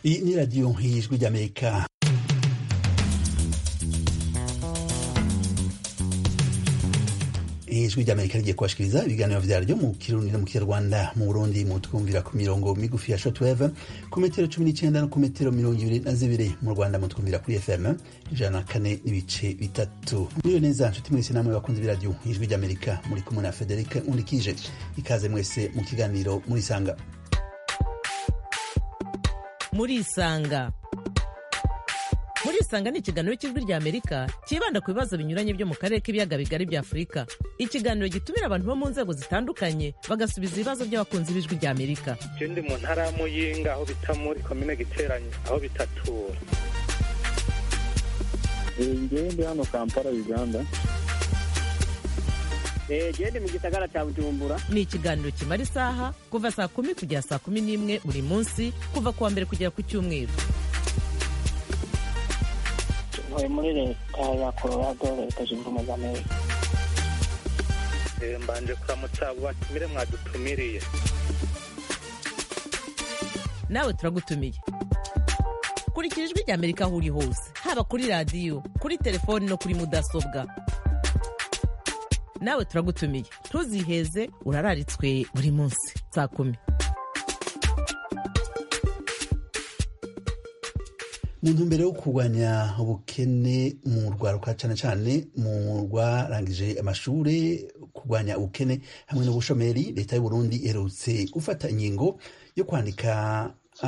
Iyi ni radiyo y'ijwi ry'amerika ijwi ry'amerika rigiye kubashikiriza ibiganiro vyaryo mu kirundi no mu kinyarwanda mu burundi mu twumvira ku mirongo migufi ya shortwave ku metero cumi n'icenda no ku metero mirongo ibiri na zibiri mu rwanda mu twumvira kuri fm ijana na kane n'ibice bitatu muriyo neza nshuti mwese namwe bakunze b'iradiyo ijwi ry'amerika muri kumwe na federike undikije ikaze mwese mu kiganiro murisanga murisanga murisanga ni ikiganiro cy'ijwi rya amerika cyibanda ku bibazo binyuranye byo mu karere k'ibiyaga bigari bya afurika ikiganiro gitumira abantu bo mu nzego zitandukanye bagasubiza ibibazo by'abakunzi b'ijwi rya amerika je ndi mu ntara ya muyinga aho bita muri komine giteranye aho bitatura ngewe ndi hano kampala uganda gende mu gisagara cya bujumbura ni ikiganiro kimara isaha kuva saa kumi kugera saa kumi n'imwe buri munsi kuva ku wa mbere kugera ku cyumweru ntuye muri leta ya colorado leta zunze ubumwe za amerika Eh, mbanje kuramutsa abo batumire mwadutumiriye nawe turagutumiye kurikira ijwi rya amerika aho uri hose haba kuri radiyo kuri telefoni no kuri mudasobwa nawe turagutumiye ntuziheze urararitswe buri munsi saa kumi mu ntumbero yo kurwanya ubukene mu rwaruka cyane cyane mu rwarangije amashure kurwanya ubukene hamwe n'ubushomeri leta y'u Burundi iherutse gufata ingingo yo kwandika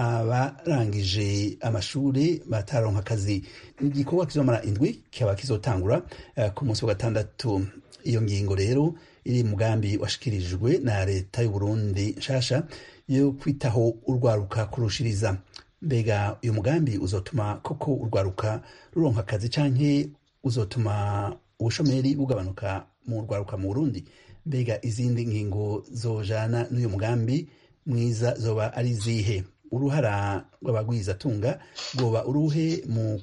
abarangije amashure bataronka akazi igikorwa kizomara indwi kikaba kizotangura eh, ku munsi wa gatandatu iyo ngingo rero iri mu mugambi washikirijwe na leta y'u Burundi nshasha yo kwitaho urwaruka kurushiriza mbega uyu mugambi uzotuma koko urwaruka ruronka akazi canke uzotuma ubushomeri bugabanuka mu rwaruka mu Burundi mbega izindi ngingo zojana n'uyu mugambi mwiza zoba ari zihe uruhara rw'abagwizatunga rwoba uruhe mu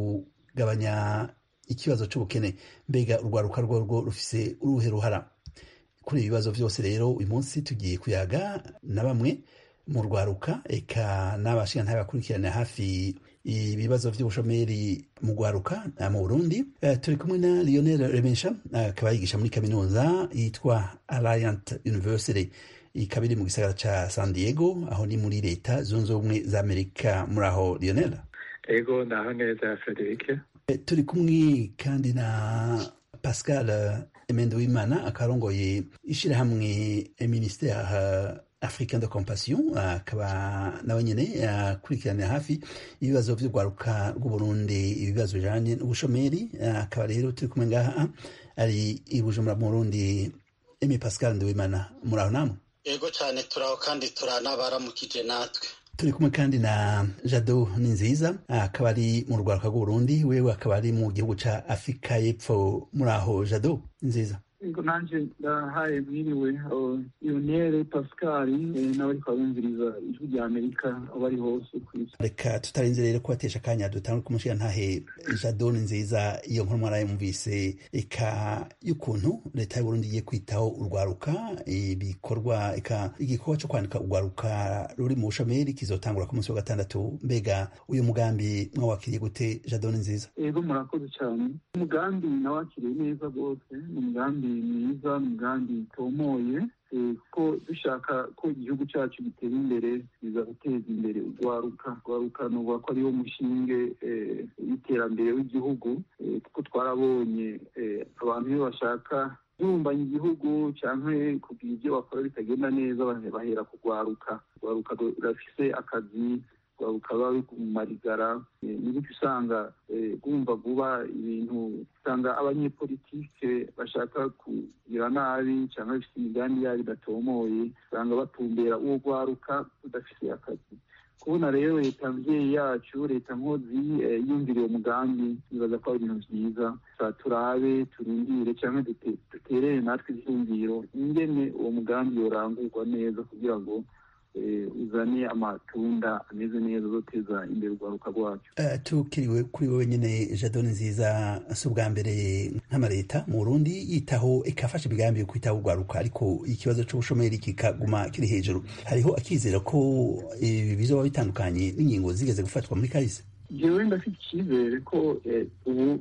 kugabanya ikibazo c'ubukene mbega urwaruka rworwo rufise uruhe ruhara kuri ibi bibazo vyose rero uyu munsi tugiye kuyaga na bamwe mu rwaruka eka n'abashingantahe bakurikirana hafi ibibazo vy'ubushomeri mu rwaruka eh, mu Burundi Eh, turi kumwe na Lionel Remesha akaba yigisha muri kaminuza yitwa Alliant University ikaba iri mu gisagara ca San Diego aho ni muri leta zunze ubumwe za Amerika muri aho Lionel ego ndaho neza federike Eh, turi kumwe kandi na Pascal eh, Emende Wimana akarongoye ishirahamwe eh, ministère eh, africain de compassion akaba nawe nyene akurikiranira hafi ibibazo vy'urwaruka rw'uburundi ibibazo bijanye n'ubushomeri akaba rero turi kumwe ngaha ari i bujumbura mu burundi emi pascal ndiwimana muri aho namwe yego cyane turaho kandi turanabaramukije natwe turi kumwe kandi na jado ni nziza akaba ari mu rwaruka rw'uburundi wewe akaba ari mu gihugu ca afurika y'epfo muri aho jado ni nziza ego nanje ndahaye mwiriwe lionere pascal eh, n'abariko barumviriza ijwi rya amerika aho bari hose ku isi reka tutarenze rero kubatesha akanya dutangure kumushyira ntahe jado ni nziza iyo nkuru mwarayumvise eka y'ukuntu leta y'uburundi igiye kwitaho urwaruka ibikorwa eka igikorwa cyo kwandika urwaruka ruri mu bushomeri kizotangura ku munsi wa gatandatu mbega uyu mugambi mwawakiriye gute jado ni nziza ego murakoze cyane umugambi nawakiriye neza rwose ni umugambi mwiza ni umugambi utomoye eh, ko dushaka ko igihugu cyacu gitera imbere biza guteza imbere urwaruka urwaruka nuvuga ko ariwo mushinge eh, w'iterambere w'igihugu eh, kuko twarabonye eh, abantu iyo bashaka kubumbanya igihugu cyangwa kugira ibyo bakora bitagenda neza bahe- bahera ku rwaruka urwaruka rurafise akazi rwaruka ruba ruri mu marigara eh, ni gutyo usanga eh, rwumva vuba ibintu usanga abanyepolitike bashaka kugira nabi cyangwa bafite imigambi yabo idatomoye usanga batumbera uwo rwaruka rudafite akazi kubona rero leta mvyeyi yacu leta nkozi eh, yumviriye umugambi nibaza ko ari ibintu vyiza sa turabe turindire cyangwa duterere natwe ivyumviro ingene uwo mugambi yorangurwa neza kugira ngo uzane amatunda ameze neza azoteza imbere urwaruka rwacu tukiriwe kuri wowe nyine jadoni nziza si ubwa mbere nk'amaleta mu burundi yitaho ikafasha imigambi yo kwitaho urwaruka ariko ikibazo c'ubushomeri kikaguma kiri hejuru hariho akizera ko ibi bizoba bitandukanye n'ingingo zigeze gufatwa muri kahise jewe ndafite icyizere ko ubu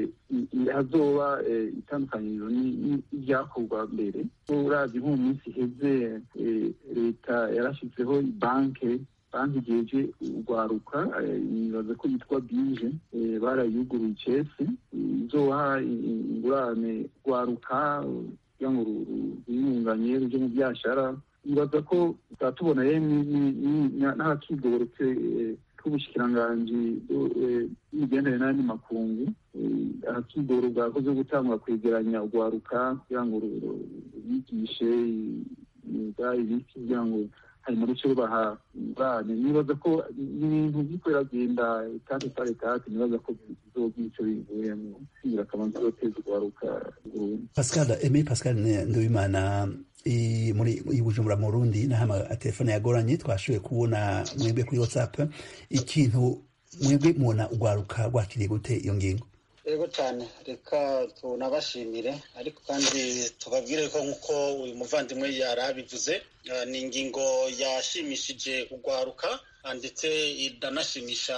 hazoba itandukanyirizo n'ibyakorwa mbere urazi nko mu minsi iheze leta yarashyizeho banke banki igeje urwaruka nibaza ko yitwa bije barayuguruye icese izoha ingurane rwaruka kugira ngo rwiyunganye ruje mu byashara nibaza ko tubona n'akigoretse k'ubushikiranganji bw'imigendere n'andi makungu akigoro bwakoze gutangwa kwegeranya urwaruka kugira ngo rubigishe imyuga ibiki kugira ngo hanyuma ruce rubaha ingurane nibaza ko ibintu biriko biragenda etate par etate nibaza ko bizogira ico bivuyemo sigira akamaro bizoteza urwaruka burundu pascal eme pascal nduwimana muri bujumbura mu rundi n'ahama telefone yagoranye twashoboye kubona mwebwe kuri whatsapp ikintu mwebwe mubona urwaruka rwakiriye gute iyo ngingo yego cyane reka tunabashimire ariko kandi tubabwire ko nk'uko uyu muvandimwe yari abivuze ni ingingo yashimishije urwaruka ndetse iranashimisha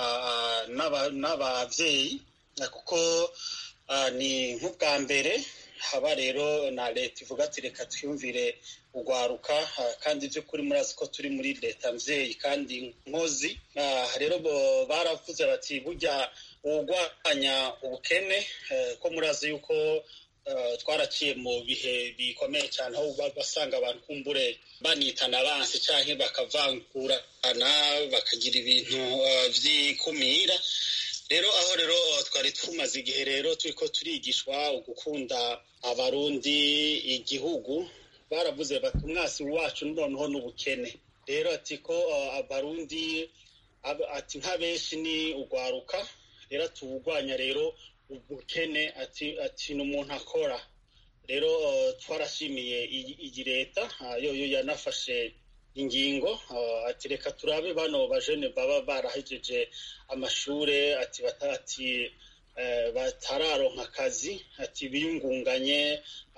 n'ababyeyi kuko ni nk'ubwa mbere haba rero na leta ivuga ati reka twiyumvire urwaruka kandi by'ukuri murazi ko turi muri leta mvyeyi kandi nkozi rero baravuze bati burya urwanya ubukene ko murazi yuko twaraciye mu bihe bikomeye cyane aho basanga abantu kumbure banitana abansi cyangwa bakavangurana bakagira ibintu by'ikumira rero aho rero twari tumaze igihe rero turi ko turigishwa gukunda abarundi igihugu baravuze bati umwasi wacu noneho n'ubukene rero ati ko abarundi ati nka benshi ni urwaruka rero tuwurwanya rero ubukene ati ati ni umuntu akora rero twarashimiye iyi leta yoyo yanafashe ingingo ati reka turabe bano bajene baba barahejeje amashure ati ati batararonka akazi ati biyungunganye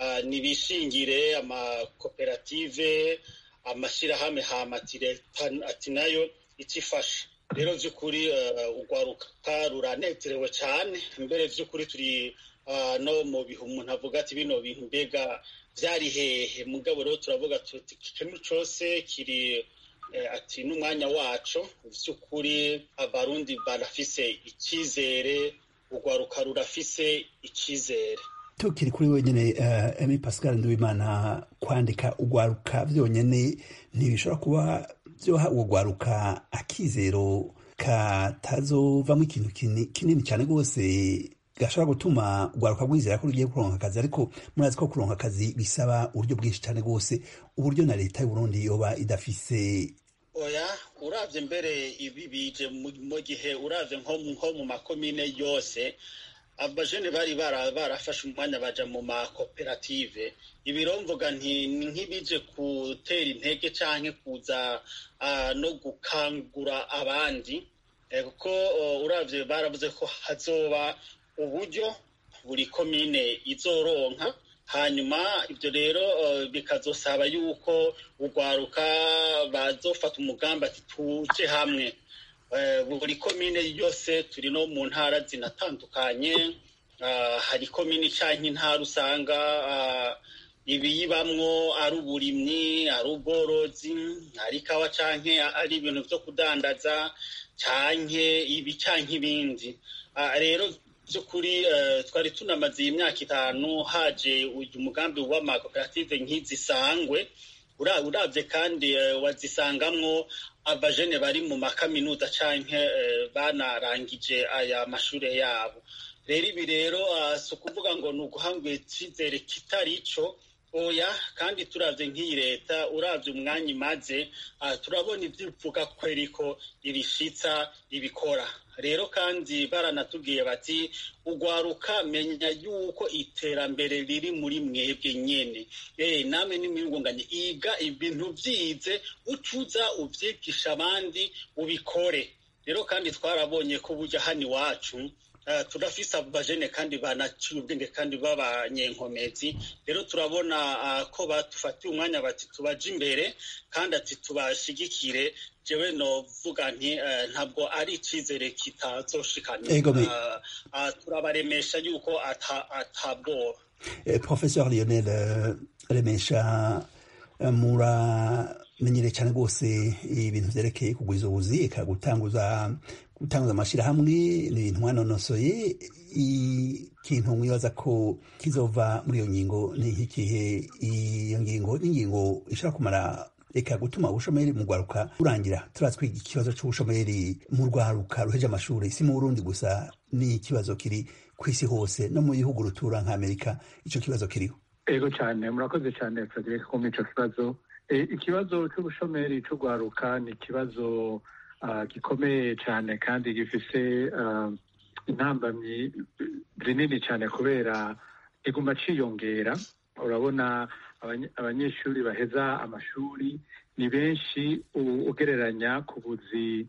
nibishingire amakoperative amashyirahamwe hama ati leta ati nayo ikifasha rero by'ukuri urwaruka ruranezerewe cyane mbere by'ukuri turi no mu bihe umuntu avuga ati bino bintu mbega byari hehe mugabo rero turavuga tuti ikintu cyose kiri ati n'umwanya wacu by'ukuri abarundi barafise icyizere urwaruka rurafise icyizere tukiri kuri wenyine emi pascal nduwimana kwandika urwaruka byonyine ntibishobora kuba byoha uwo rwaruka akizero katazovamo ikintu kinini cyane rwose gashobora gutuma urwaruka rwizera ko rugiye kuronka akazi ariko murazi ko kuronka akazi bisaba uburyo bwinshi cyane rwose uburyo na leta y'uburundi yoba idafise oya uravye mbere ibi bije mu gihe uravye nko mu makomine yose abajene bari barafashe umwanya baja mu makoperative ibiro mvuga nti nk'ibije gutera intege canke kuza no gukangura abandi kuko uravye baravuze ko hazoba uburyo buri komine izoronka hanyuma ibyo rero bikazosaba yuko urwaruka bazofata umugambi ati tuje hamwe buri komine yose turi no mu ntara zinatandukanye hari komine cyangwa intara usanga ibiyibamwo ari uburimyi ari ubworozi ari ikawa cyangwa ari ibintu byo kudandaza cyangwa ibi cyangwa ibindi rero by'ukuri twari tunamaze iyi myaka itanu haje uyu mugambi w'amakoperative nk'izisangwe urabye kandi wazisangamwo abajene bari mu makaminuza cyangwa banarangije aya mashuri yabo rero ibi rero si ukuvuga ngo ni uguhangwa icyizere kitari cyo oya kandi turavye nk'iyi leta uravye umwanya imaze turabona ivyo ivuga kweriko ibishitsa ibikora rero kandi baranatubwiye bati ugwaruka menya yuko iterambere riri muri mwebwe nyene eh namwe n'imiyungunganye iga ibintu vyize ucuza uvyigisha abandi ubikore rero kandi twarabonye ko burya hano iwacu turafise abajene kandi banaciye ubwenge kandi b'abanyenkomezi rero turabona ko badufatiye umwanya bati tubaje imbere kandi ati tubashigikire jewe novuga nti ntabwo ari icizere kitazoshikana turabaremesha yuko atabwoba professeur lionel remesha muramenyereye cyane rwose ibintu vyerekeye kugwiza ubuzi eka gutanguza gutanguza amashirahamwe ni ibintu mwanonosoye ikintu mwibaza ko kizova muri iyo ngingo ni nk'ikihe iyo ngingo n'ingingo ishobora kumara reka gutuma ubushomeri mu rwaruka burangira turatwiga ikibazo c'ubushomeri mu rwaruka ruheje amashuri si mu burundi gusa ni ikibazo kiri ku isi hose no mu bihugu rutura nk'amerika ico kibazo kiriho ego cyane murakoze cyane frederic kumva ico kibazo ikibazo c'ubushomeri c'urwaruka ni ikibazo gikomeye cyane kandi gifise intambamyi zinini cyane kubera iguma ciyongera urabona abanyeshuri baheza amashuri ni benshi ugereranya ku buzi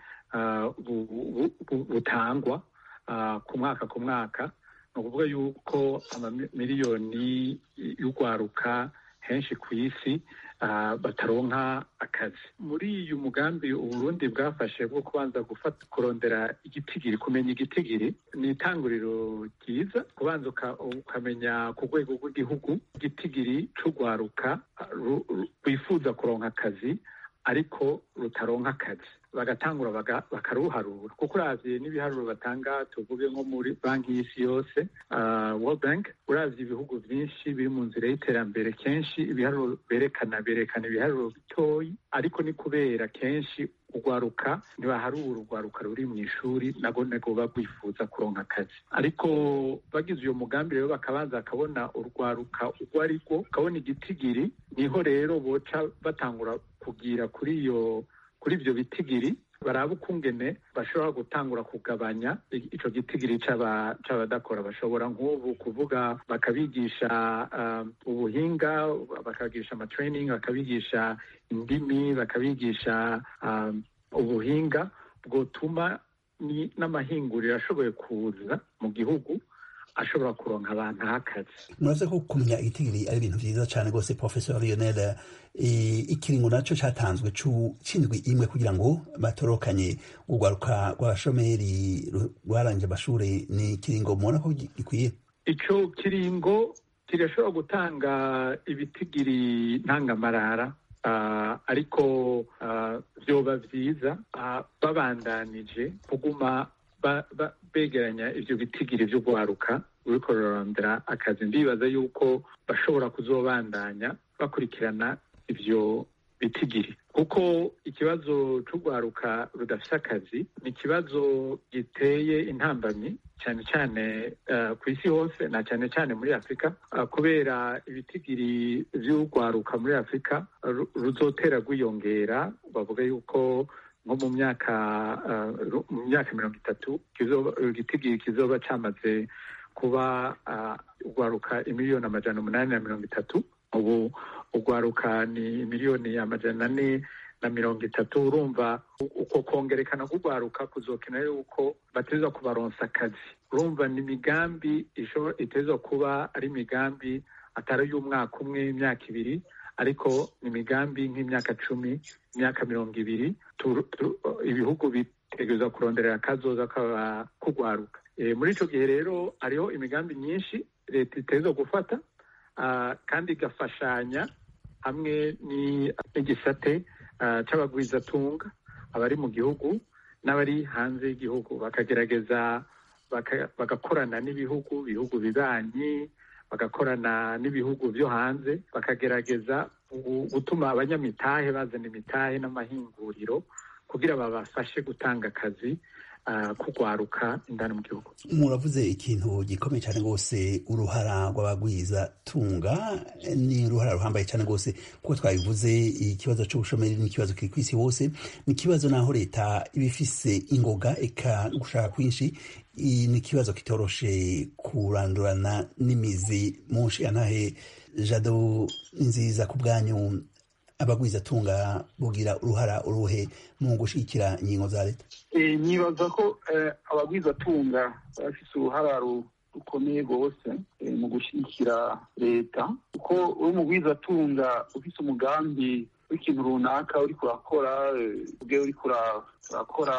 butangwa ku mwaka ku mwaka ni ukuvuga yuko amamiliyoni y'urwaruka henshi ku isi bataronka akazi muri uyu mugambi uburundi bwafashe bwo kubanza gufata kurondera igitigiri kumenya igitigiri ni itanguriro ryiza kubanza ukamenya ku rwego rw'igihugu igitigiri c'urwaruka rwifuza kuronka akazi ariko rutaronka akazi bagatangura bakaruharura kuko uravye n'ibiharuro batanga tuvuge nko muri banki y'isi yose world bank uravye ibihugu vyinshi biri mu nzira y'iterambere kenshi ibiharuro berekana berekana ibiharuro bitoyi ariko ni kubera kenshi urwaruka ntibaharura urwaruka ruri mu ishuri nago nego ruba rwifuza kuronka akazi ariko bagize uyo mugambi rero bakabanza bakabona urwaruka urwo ari rwo bakabona igitigiri niho rero boca batangura kugira kuri iyo kuri ibyo bitigiri baraba ukungene bashobora gutangura kugabanya ico gitigiri c'abadakora bashobora nk'ubu kuvuga bakabigisha ubuhinga bakabigisha amatraining bakabigisha indimi bakabigisha ubuhinga bwotuma n'amahinguriro ashoboye kuza mu gihugu ashobora kuronka abantu h'akazi muravuze ko kumenya igitigiri ari ibintu vyiza cane rwose professor lionel ikiringo naco catanzwe c'indwi imwe kugira ngo batorokanye urwaruka rw'abashomeri rwarangije amashure ni ikiringo mubona ko gikwiye ico kiringo kirashobora gutanga ibitigiri ntangamarara uh, ariko uh, vyoba vyiza uh, babandanije kuguma begeranya ivyo bitigiri vyo guharuka uriko rurarondera akazi ndibaza yuko bashobora kuzobandanya bakurikirana ivyo bitigiri kuko ikibazo c'urwaruka rudafise akazi ni ikibazo giteye intambamyi cyane cyane uh, ku isi hose na cyane cyane muri afurika uh, kubera ibitigiri vy'urwaruka muri afurika ruzotera rwiyongera bavuga yuko nko mu myaka mu myaka mirongo itatu igitigiri kizoba cyamaze kuba urwaruka imiliyoni amajana umunani na mirongo itatu ubu urwaruka ni miliyoni amajana ane na mirongo itatu urumva uko kongerekana k'urwaruka kuzokena yuko bateza kubaronsa akazi urumva ni imigambi iteza kuba ari imigambi atari y'umwaka umwe imyaka ibiri ariko ni imigambi nk'imyaka cumi imyaka mirongo ibiri ibihugu bitegereza kuronderera akazoza kugwaruka muri ico gihe rero hariho imigambi myinshi leta iteza gufata kandi igafashanya hamwe n'igisate c'abagwizatunga abari mu gihugu n'abari hanze y'igihugu bakagerageza bagakorana n'ibihugu bihugu bibanyi bagakorana n'ibihugu byo hanze bakagerageza gutuma abanyamitahe bazana imitahe n'amahinguriro kugira babafashe gutanga akazi kugwaruka indani mu gihugu muravuze ikintu gikomeye cyane rwose uruhara rw'abagwiza tunga ni uruhara ruhambaye cyane rwose kuko twabivuze ikibazo cy'ubushomeri ni ikibazo kiri ku isi hose ni ikibazo naho leta iba ifise ingoga eka no gushaka kwinshi ni ikibazo kitoroshe kurandurana n'imizi mu nshingantahe jado nziza ku bwanyu abagwizatunga bugira uruhara uruhe mu gushyigikira ingingo za leta nibaza ko abagwizatunga bafite uruhara rukomeye rwose mu gushyigikira leta kuko uri umugwizatunga ufite umugambi w'ikintu runaka uri kurakora ubwe uri kurakora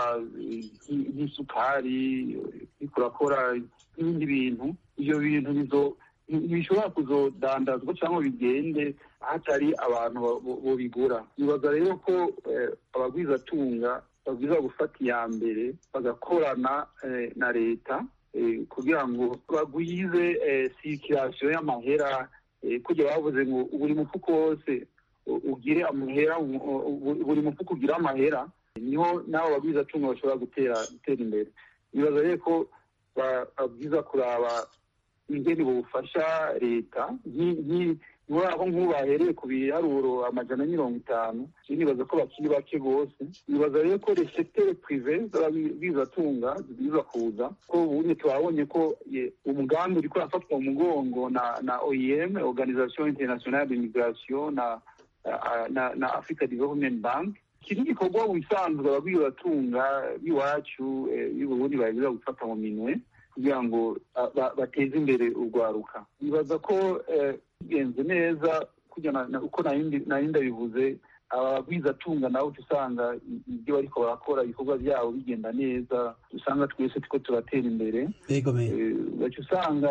nk'isukari uri kurakora n'ibindi bintu ibyo bintu ntibishobora kuzodandazwa cyangwa bigende hatari abantu bobigura nibaza rero ko abagwizatunga babwiza gufata iya mbere bagakorana na leta kugira ngo bagwize sirikirasiyo y'amahera kugira bavuze ngo buri mufuko wose ugire amahera buri mufuko ugire amahera niho n'abo bagwizatunga bashobora gutera gutera imbere nibaza rero ko babwiza kuraba ingene bufasha leta aho nk'ubu bahereye ku biharuro amajana mirongo itanu nibaza ko bakiri bake rwose nibaza rero ko resetere prive z'ababwizatunga zibwiza kuza ko ubundi twabonye ko umugambi uri kurafatwa mu mugongo na na oem organisation internationale de migration na na na africa development bank iki ni igikorwa wisanzwe ababwizatunga b'iwacu y'uburundi bagiza gufata mu minwe kugira ngo bateze imbere urwaruka nibaza ko bigenze neza uko nari ndabivuze abagwizatunga nawe usanga ibyo bariko barakora ibikorwa byabo bigenda neza usanga twese tuko turatera imbere baca usanga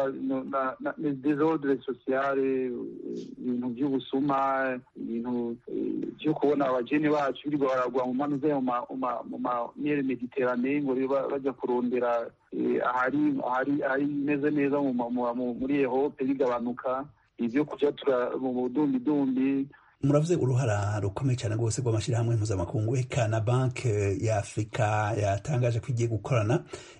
desordre sociale ibintu by'ubusuma ibintu byo kubona abajene bacu birirwa baragwa mu manuze mu mamere mediterane ngo bajya kurondera ahari ahari imeze neza muri ehope bigabanuka ibyo kujya mu budumbidumbi muravuze uruhara rukomeye cyane rwose rw'amashyirahamwe mpuzamakungu eka na banki ya afurika yatangaje ko igiye gukorana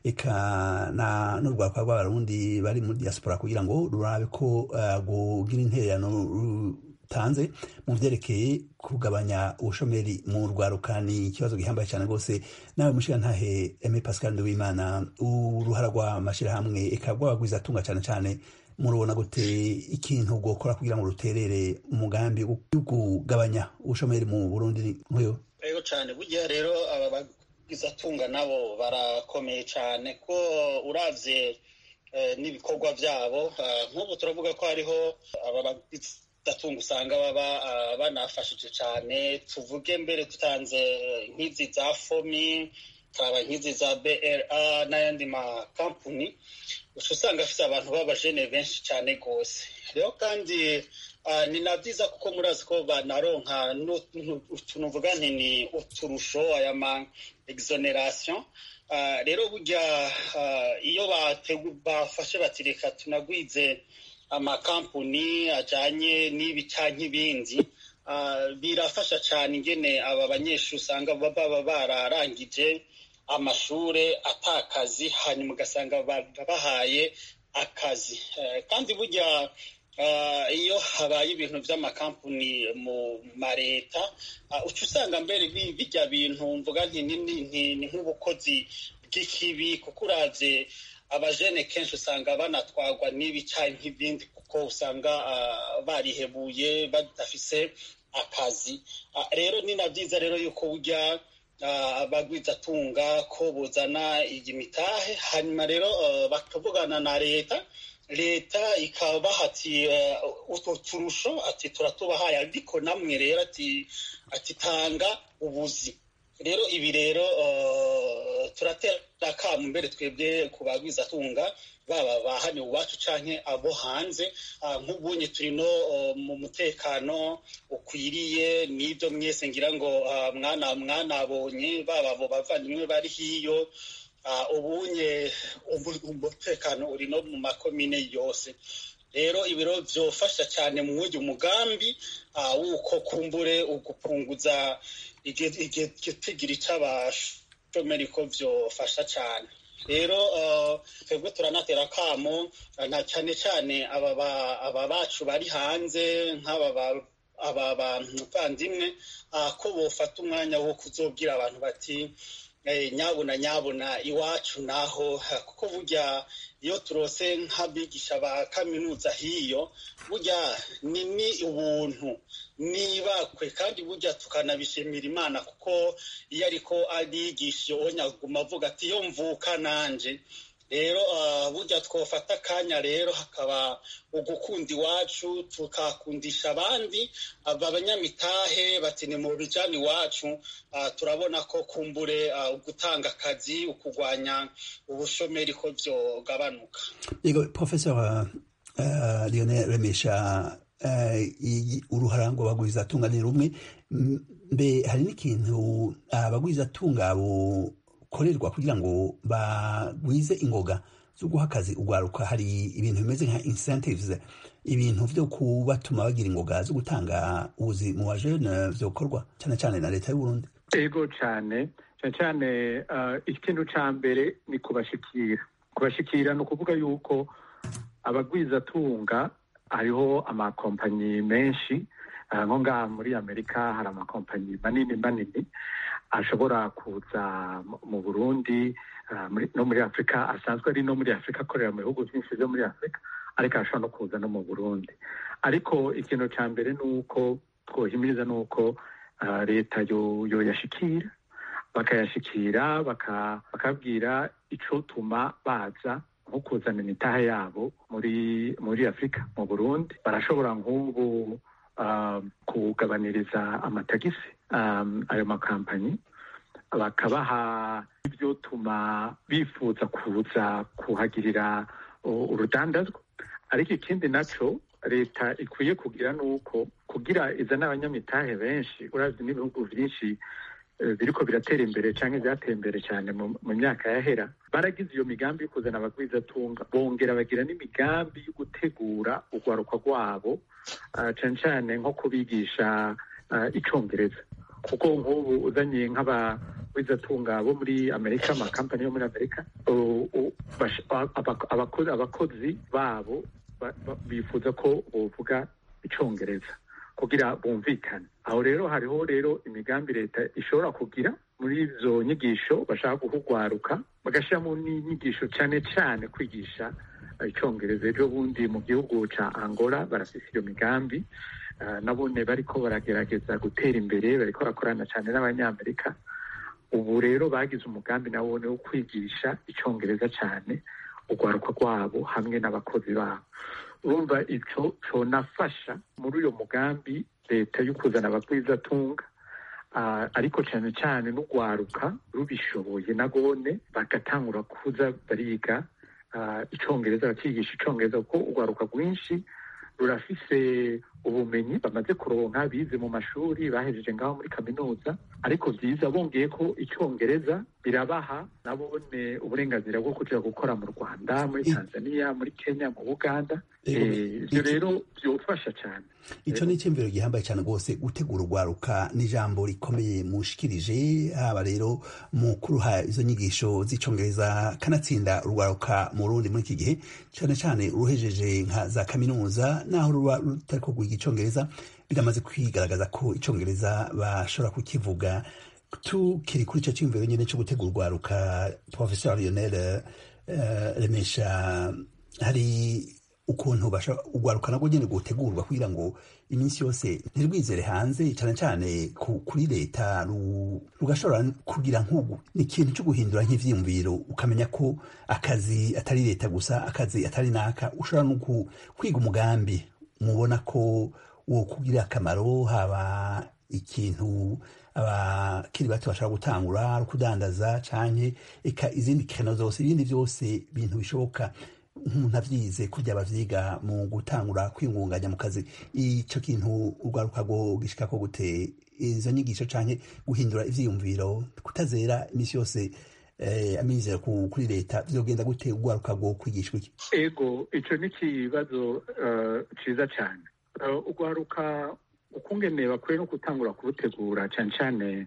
eka n'urwakwa rw'abarundi bari muri diaspora kugira ngo rurabe ko rugira intererano rutanze mu byerekeye kugabanya ubushomeri mu rwaruka ni ikibazo gihambaye cyane rwose nawe mushirantahe eme pascal nduwimana uruhara rw'amashyirahamwe eka rw'abagwizatunga cyane cyane murubona gute ikintu gukora kugira ngo ruterere umugambi wo kugabanya ubushomeri mu burundi nk'uyu rero cyane burya rero aba bagwizatunga nabo barakomeye cyane ko uravye n'ibikorwa byabo nk'ubu turavuga ko hariho aba bagwizatunga usanga baba banafashije cyane tuvuge mbere dutanze nk'izi za fomi tukaba nk'izi za bra n'ayandi makampuni uca usanga afite abantu b'abajene benshi cyane rwose rero kandi ni na byiza kuko murazi ko banaronka tunuvuga nti ni uturusho aya ma exoneration rero burya iyo bafashe bati reka tunagwize amakampuni ajyanye n'ibi cyangwa ibindi birafasha cyane ingene aba banyeshuri usanga baba bararangije amashure atakazi hanyuma ugasanga bahaye akazi kandi burya iyo habaye ibintu by'amakampani mu mareta uca usanga mbere bijya bintu mvuga nti ni nk'ubukozi bw'ikibi kuko uravye abajene kenshi usanga banatwarwa n'ibi cyangwa nk'ibindi kuko usanga barihebuye badafise akazi rero ni na byiza rero yuko burya abagwizatunga ko buzana iyi mitahe hanyuma rero bakavugana na leta leta ikabaha ati utwo turusho ati turatubahaye ariko namwe rero ati ati tanga ubuzi rero ibi rero turatera akamu mbere twebwe ku bagwizatunga baba ba hano iwacu canke abo hanze nk'ubunye turi no mu mutekano ukwiriye n'ibyo mwese ngira ngo mwana mwanabonye baba abo bavandimwe bari hiyo ubunye umutekano uri no mu makomine yose rero ibiro byofasha cyane mu wundi mugambi wuko kumbure ugupunguza igitigiri cy'abashu ubushomeri ko vyofasha cane rero twebwe turanatera akamo na cyane cyane aba bacu bari hanze nk'aba aba bavandimwe ko bofata umwanya wo kuzobwira abantu bati nyabuna nyabuna iwacu naho kuko burya iyo turose nk'abigisha ba kaminuza hiyo burya ni ni ubuntu nibakwe kandi burya tukanabishimira imana kuko iyo ariko arigisha iyo nyaguma avuga ati iyo mvuka nanje rero burya twafata akanya rero hakaba ugukunda iwacu tukakundisha abandi aba banyamitahe bati ni mu bijyanye iwacu turabona ko kumbure gutanga akazi ukurwanya ubushomeri ko byogabanuka yego professor lionel remesha uruharango bagwizatunga ni rumwe mbe hari n'ikintu abagwizatunga bukorerwa kugira ngo bagwize ingoga zo guha akazi ugwaruka hari ibintu bimeze nka incentives ibintu vyo kubatuma bagira ingoga zo gutanga ubuzi mu bajene vyokorwa cyane cyane na leta y'uburundi ego cyane cyane cyane ikintu ca mbere ni kubashikira kubashikira ni ukuvuga yuko abagwizatunga hariho amakompanyi menshi nko ngaha muri amerika hari amakompanyi manini manini ashobora kuza mu burundi no muri afurika asanzwe ari no muri afurika akorera mu bihugu byinshi byo muri afurika ariko ashobora no kuza no mu burundi ariko ikintu cya mbere ni uko twohimiriza ni uko leta yoyashikira bakayashikira bakabwira icotuma baza nko kuzana imitahe yabo muri muri afurika mu burundi barashobora nk'ubu kugabaniriza amatagisi ayo makampanyi bakabaha ibyotuma bifuza kuza kuhagirira urudandazwa ariko ikindi nacyo leta ikwiye kugira ni uko kugira izana abanyamitahe benshi urazi n'ibihugu byinshi biriko biratera imbere cyangwa byateye imbere cyane mu myaka yahera baragize iyo migambi yo kuzana abagwizatunga bongera bagira n'imigambi yo gutegura urwaruka rwabo cyane cyane nko kubigisha icyongereza kuko nk'ubu uzanye nk'abagwizatunga bo muri amerika amakampani yo muri amerika abakozi babo bifuza ko bovuga icyongereza kugira bumvikane aho rero hariho rero imigambi leta ishobora kugira muri izo nyigisho bashaka guhugwaruka bagashyiramo n'inyigisho cyane cyane kwigisha icyongereza ejo bundi mu gihugu cya angola barafise iyo migambi nabone bariko baragerageza gutera imbere bariko barakorana cyane n'abanyamerika ubu rero bagize umugambi nabone wo kwigisha icyongereza cyane urwaruka rwabo hamwe n'abakozi babo urumva icyo conafasha muri uyo mugambi leta yo kuzana abagwizatunga ariko cyane cyane n'urwaruka rubishoboye nagone bagatangura kuza bariga icyongereza bakigisha icyongereza kuko urwaruka rwinshi rurafise ubumenyi bamaze kuronka bize mu mashuri bahejeje ngaho muri kaminuza ariko byiza bongeye ko icyongereza birabaha nabone uburenganzira bwo kuja gukora mu rwanda muri tanzania muri kenya mu buganda ibyo rero byofasha cyane icyo ni icyumviro gihambaye cyane rwose gutegura urwaruka n'ijambo rikomeye mushikirije haba rero mu kuruha izo nyigisho z'icyongereza kanatsinda urwaruka mu rundi muri iki gihe cyane cyane uruhejeje nka za kaminuza naho ruba rutari kugwiga icyongereza biramaze kwigaragaza ko icyongereza bashobora kukivuga tukiri kuri icyo cyumviro nyine cyo gutegura urwaruka professeur lionel remesha hari ukuntu urwaruka nabwo nyine gutegurwa kugira ngo iminsi yose ntirwizere hanze cyane cyane kuri leta rugashobora kugira nk'ubu ni ikintu cyo guhindura nk'ivyiyumviro ukamenya ko akazi atari leta gusa akazi atari naka ushobora no kwiga umugambi mubona ko wo kugira akamaro haba ikintu abakiri bato bashobora gutangura ari kudandaza canke eka izindi keno zose ibindi vyose bintu bishoboka nk'umuntu avyize kurya bavyiga mu gutangura kwingunganya mu kazi ico kintu urwaruka rwo gishikako gute izo nyigisho canke guhindura ivyiyumviro kutazera imisi yose amizero kuri leta vyogenda gute urwaruka rwo kwigishwa iki ego ico ni ikibazo ciza cane urwaruka ukungene bakwiye no gutangura kurutegura cyane cyane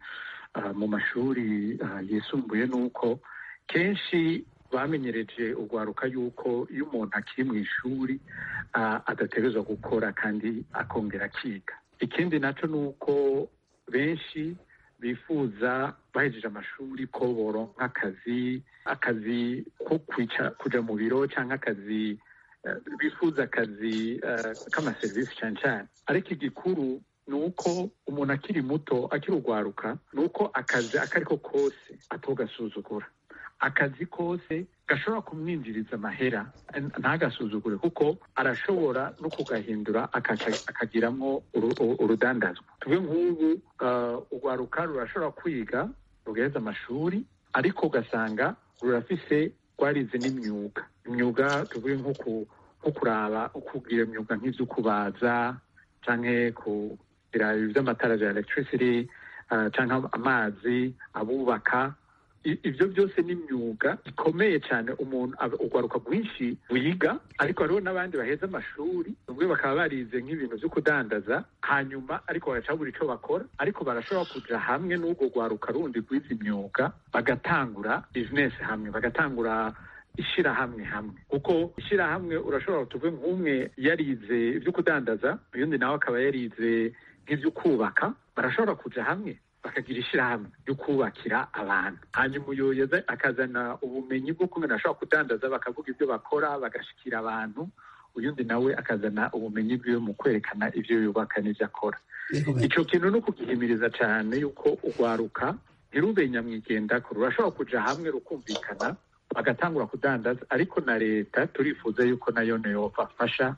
mu mashuri yisumbuye ni uko kenshi bamenyereje urwaruka yuko iyo umuntu akiri mu ishuri adategerezwa gukora kandi akongera akiga ikindi nacyo ni uko benshi bifuza bahejeje amashuri ko boronka akazi akazi ko kujya mu biro cyangwa akazi bifuza akazi k'amaserivisi cyane cyane ariko igikuru ni uko umuntu akiri muto akiri urwaruka ni uko akazi ako ari ko kose atogasuzugura akazi kose gashobora kumwinjiriza amahera ntagasuzugure kuko arashobora no kugahindura akagiramo urudandazwa tuve nk'ubu urwaruka rurashobora kwiga rugaheza amashuri ariko ugasanga rurafise rwarize n'imyuga imyuga tuvuge nko kuraba kugira imyuga nk'ibyo kubaza cyangwa kugira iby'amatara bya electricity cyangwa amazi abubaka ibyo byose ni imyuga ikomeye cyane umuntu urwaruka rwinshi wiga ariko hariho n'abandi baheza amashuri bamwe bakaba barize nk'ibintu byo kudandaza hanyuma ariko bagacabura icyo bakora ariko barashobora kuja hamwe n'urwo rwaruka rundi rwize imyuga bagatangura bizinesi hamwe bagatangura ishyirahamwe hamwe kuko ishyirahamwe urashobora tuve nk'umwe yarize ibyo kudandaza uyundi nawe akaba yarize nk'ibyo kubaka barashobora kuja hamwe bakagira ishyirahamwe ryo kubakira abantu hanyuma uyoyoza akazana ubumenyi bwo kumenya ashobora kudandaza bakavuga ibyo bakora bagashikira abantu uyundi nawe akazana ubumenyi bwiwe mu kwerekana ibyo yubaka n'ibyo akora icyo kintu ni ukugihimiriza cyane yuko urwaruka ntirube nyamwigendako rurashobora kuja hamwe rukumvikana bagatangura kudandaza ariko na leta turifuza yuko nayo yobafasha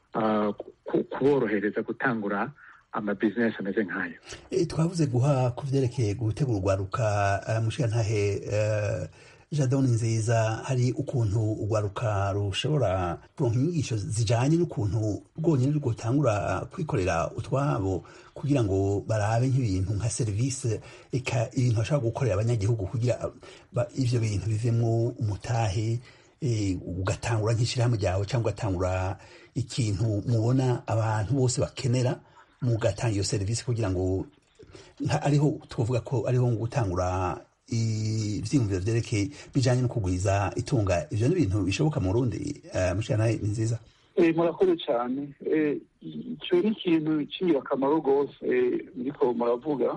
kuborohereza gutangura amabizinesi ameze nk'ayo twavuze guha ku byerekeye gutegura urwaruka mushirantahe jadoni nziza hari ukuntu urwaruka rushobora kuronka inyigisho zijanye n'ukuntu rwonyine rwotangura kwikorera utwabo kugira ngo barabe nk'ibintu nka serivisi eka ibintu bashobora gukorera abanyagihugu kugira ivyo bintu bivemwo umutahe ugatangura nk'ishirahamwe ryawe cyangwa ugatangura ikintu mubona abantu bose bakenera mugatanga iyo serivisi kugira ngo ariho twavuga ko ariho gutangura ivyiyumviro vyerekeye bijanye no kugwiza itunga ivyo ni ibintu bishoboka mu Burundi mushana ni nziza murakoze cyane icyo ni ikintu cy'ingirakamaro rwose muriko muravuga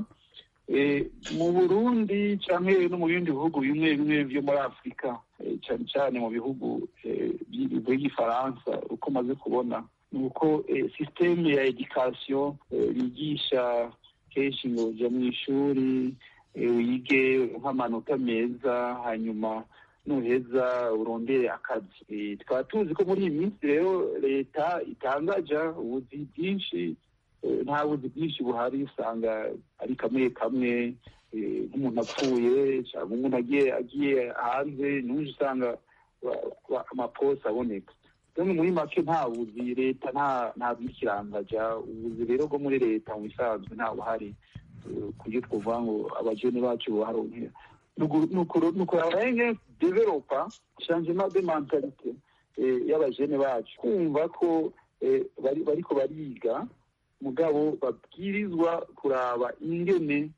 mu burundi cyangwa no mu bindi bihugu bimwe bimwe byo muri afurika cyane cyane mu bihugu by'igifaransa uko maze kubona ni uko sisiteme ya edikasiyo bigisha kenshi ngo ujya mu ishuri wige nk'amanota meza hanyuma nuheza urondere akazi tukaba tuzi ko muri iyi minsi rero leta itangaja ubuzi bwinshi nta buzi bwinshi buhari usanga ari kamwe kamwe nk'umuntu apfuye cyangwa umuntu agiye agiye hanze n'uje usanga amaposi aboneka rero muri make nta buzi leta nta bwikirangaja ubuzi rero bwo muri leta mu bisanzwe nta buhari kuburyo twavuga ngo abajene bacu baharonkera ni ukuraba developa changement de mentalite y'abajene bacu kumva ko bariko bariga mugabo babwirizwa kuraba ingene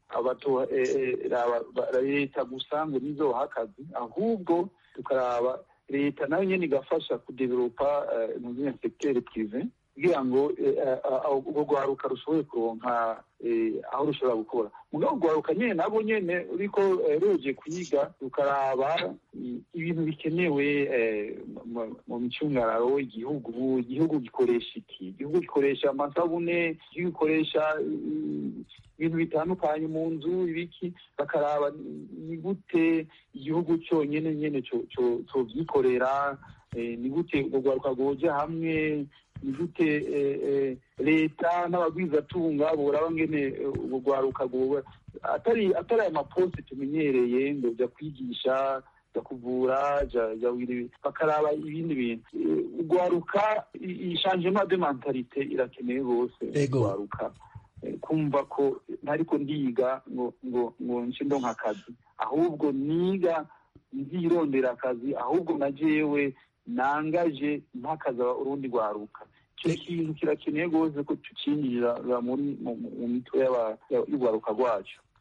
leta gusa ngo nizoha akazi ahubwo tukaraba leta nayo nyene igafasha kudevelopa mu sekiteri prive kugira ngo urwo rwaruka rushobore kuronka aho rushobora gukora mugabo urwaruka nyene nabo nyene uriko ruje kwiga rukaraba ibintu bikenewe mu micungararo igihugu igihugu gikoresha iki igihugu gikoresha amasabune igihugu gikoresha ibintu bitandukanye mu nzu ibiki bakaraba ni gute igihugu cyonyine nyene covyikorera ni gute urwo rwaruka rwoja hamwe ni gute leta n'abagwizatunga boraba ngene urwaruka rwoba atari atari aya maposte tumenyereye ngo jya kwigisha jya kuvura bakaraba ibindi bintu urwaruka ishanjema de mentalite irakeneye rwose urwaruka kumva ko ntariko ndiga ngo ngo ngo nce ndonka akazi ahubwo niga nzirondera akazi ahubwo na jewe nangaje ntakaza urundi rwaruka icyo kintu kirakeneye rwose ko tucinjira muri mu mitwe y'urwaruka rwacu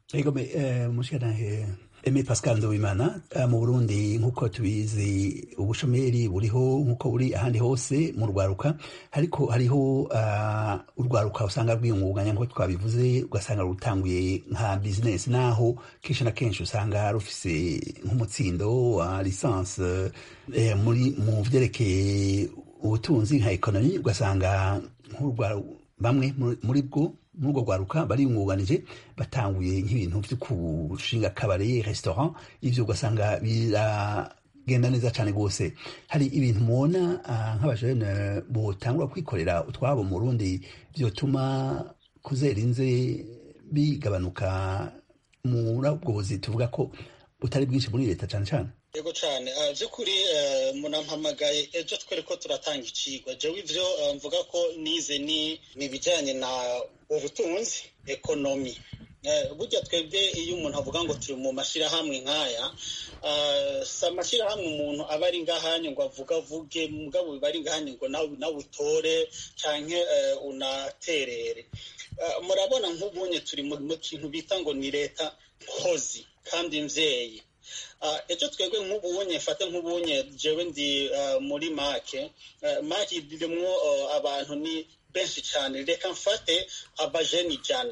ego mushikanahe Eme Pascal Nduwimana mu Burundi nk'uko tubizi ubushomeri buriho nk'uko buri ahandi hose mu rwaruka ariko hariho uh, urwaruka usanga rwiyungunganya nk'uko twabivuze ugasanga rutanguye nka business naho kenshi na kenshi usanga rufise nk'umutsindo wa lisansi eh, muri mu vyerekeye ubutunzi nka ekonomi ugasanga bamwe muri bwo muri urwo rwaruka bariyungunganije batanguye nk'ibintu vyo kushinga kabare restaurant ivyo ugasanga biragenda neza cane rwose hari ibintu mubona uh, nk'abajene botangura kwikorera utwabo mu Burundi vyotuma kuzera inze bigabanuka muri ubwo buzi tuvuga ko butari bwinshi muri leta cane cane yego cyane by'ukuri munampamagaye ejo twere ko turatanga icigwa jewe ivyo mvuga ko nize ni ibijyanye na ubutunzi ekonomi burya twebwe iyo umuntu avuga ngo turi mu mashyirahamwe nk'aya si amashyirahamwe umuntu aba ari ngahanye ngo avuge avuge mugabo biba ari ngahanye ngo nawe utore cyangwa unaterere murabona nk'ubunye turi mu kintu bita ngo ni leta nkozi kandi mvyeyi ejo twebwe nk'ubunye mfate nk'ubunye jewe ndi muri make make irimwo abantu ni benshi cyane reka mfate abajeni ijana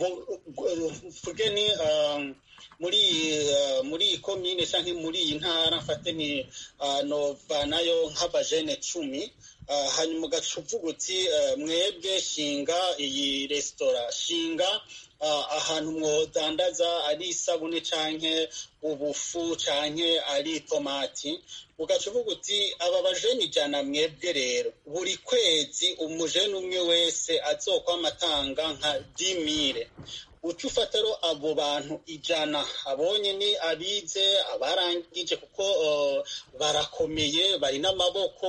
mvuge ni muri muri iyi komine cyangwa muri iyi ntara mfate ni novanayo nk'abajene cumi hanyuma ugaca uvuga uti mwebwe shinga iyi resitora shinga ahantu mwodandaza ari isabune canke ubufu canke ari itomati ugaca uvuga uti aba bajeni ijana mwebwe rero buri kwezi umujeni umwe wese azokwama atanga nka dimire uca ufata rero abo bantu ijana abonye ni abize abarangije kuko barakomeye bari n'amaboko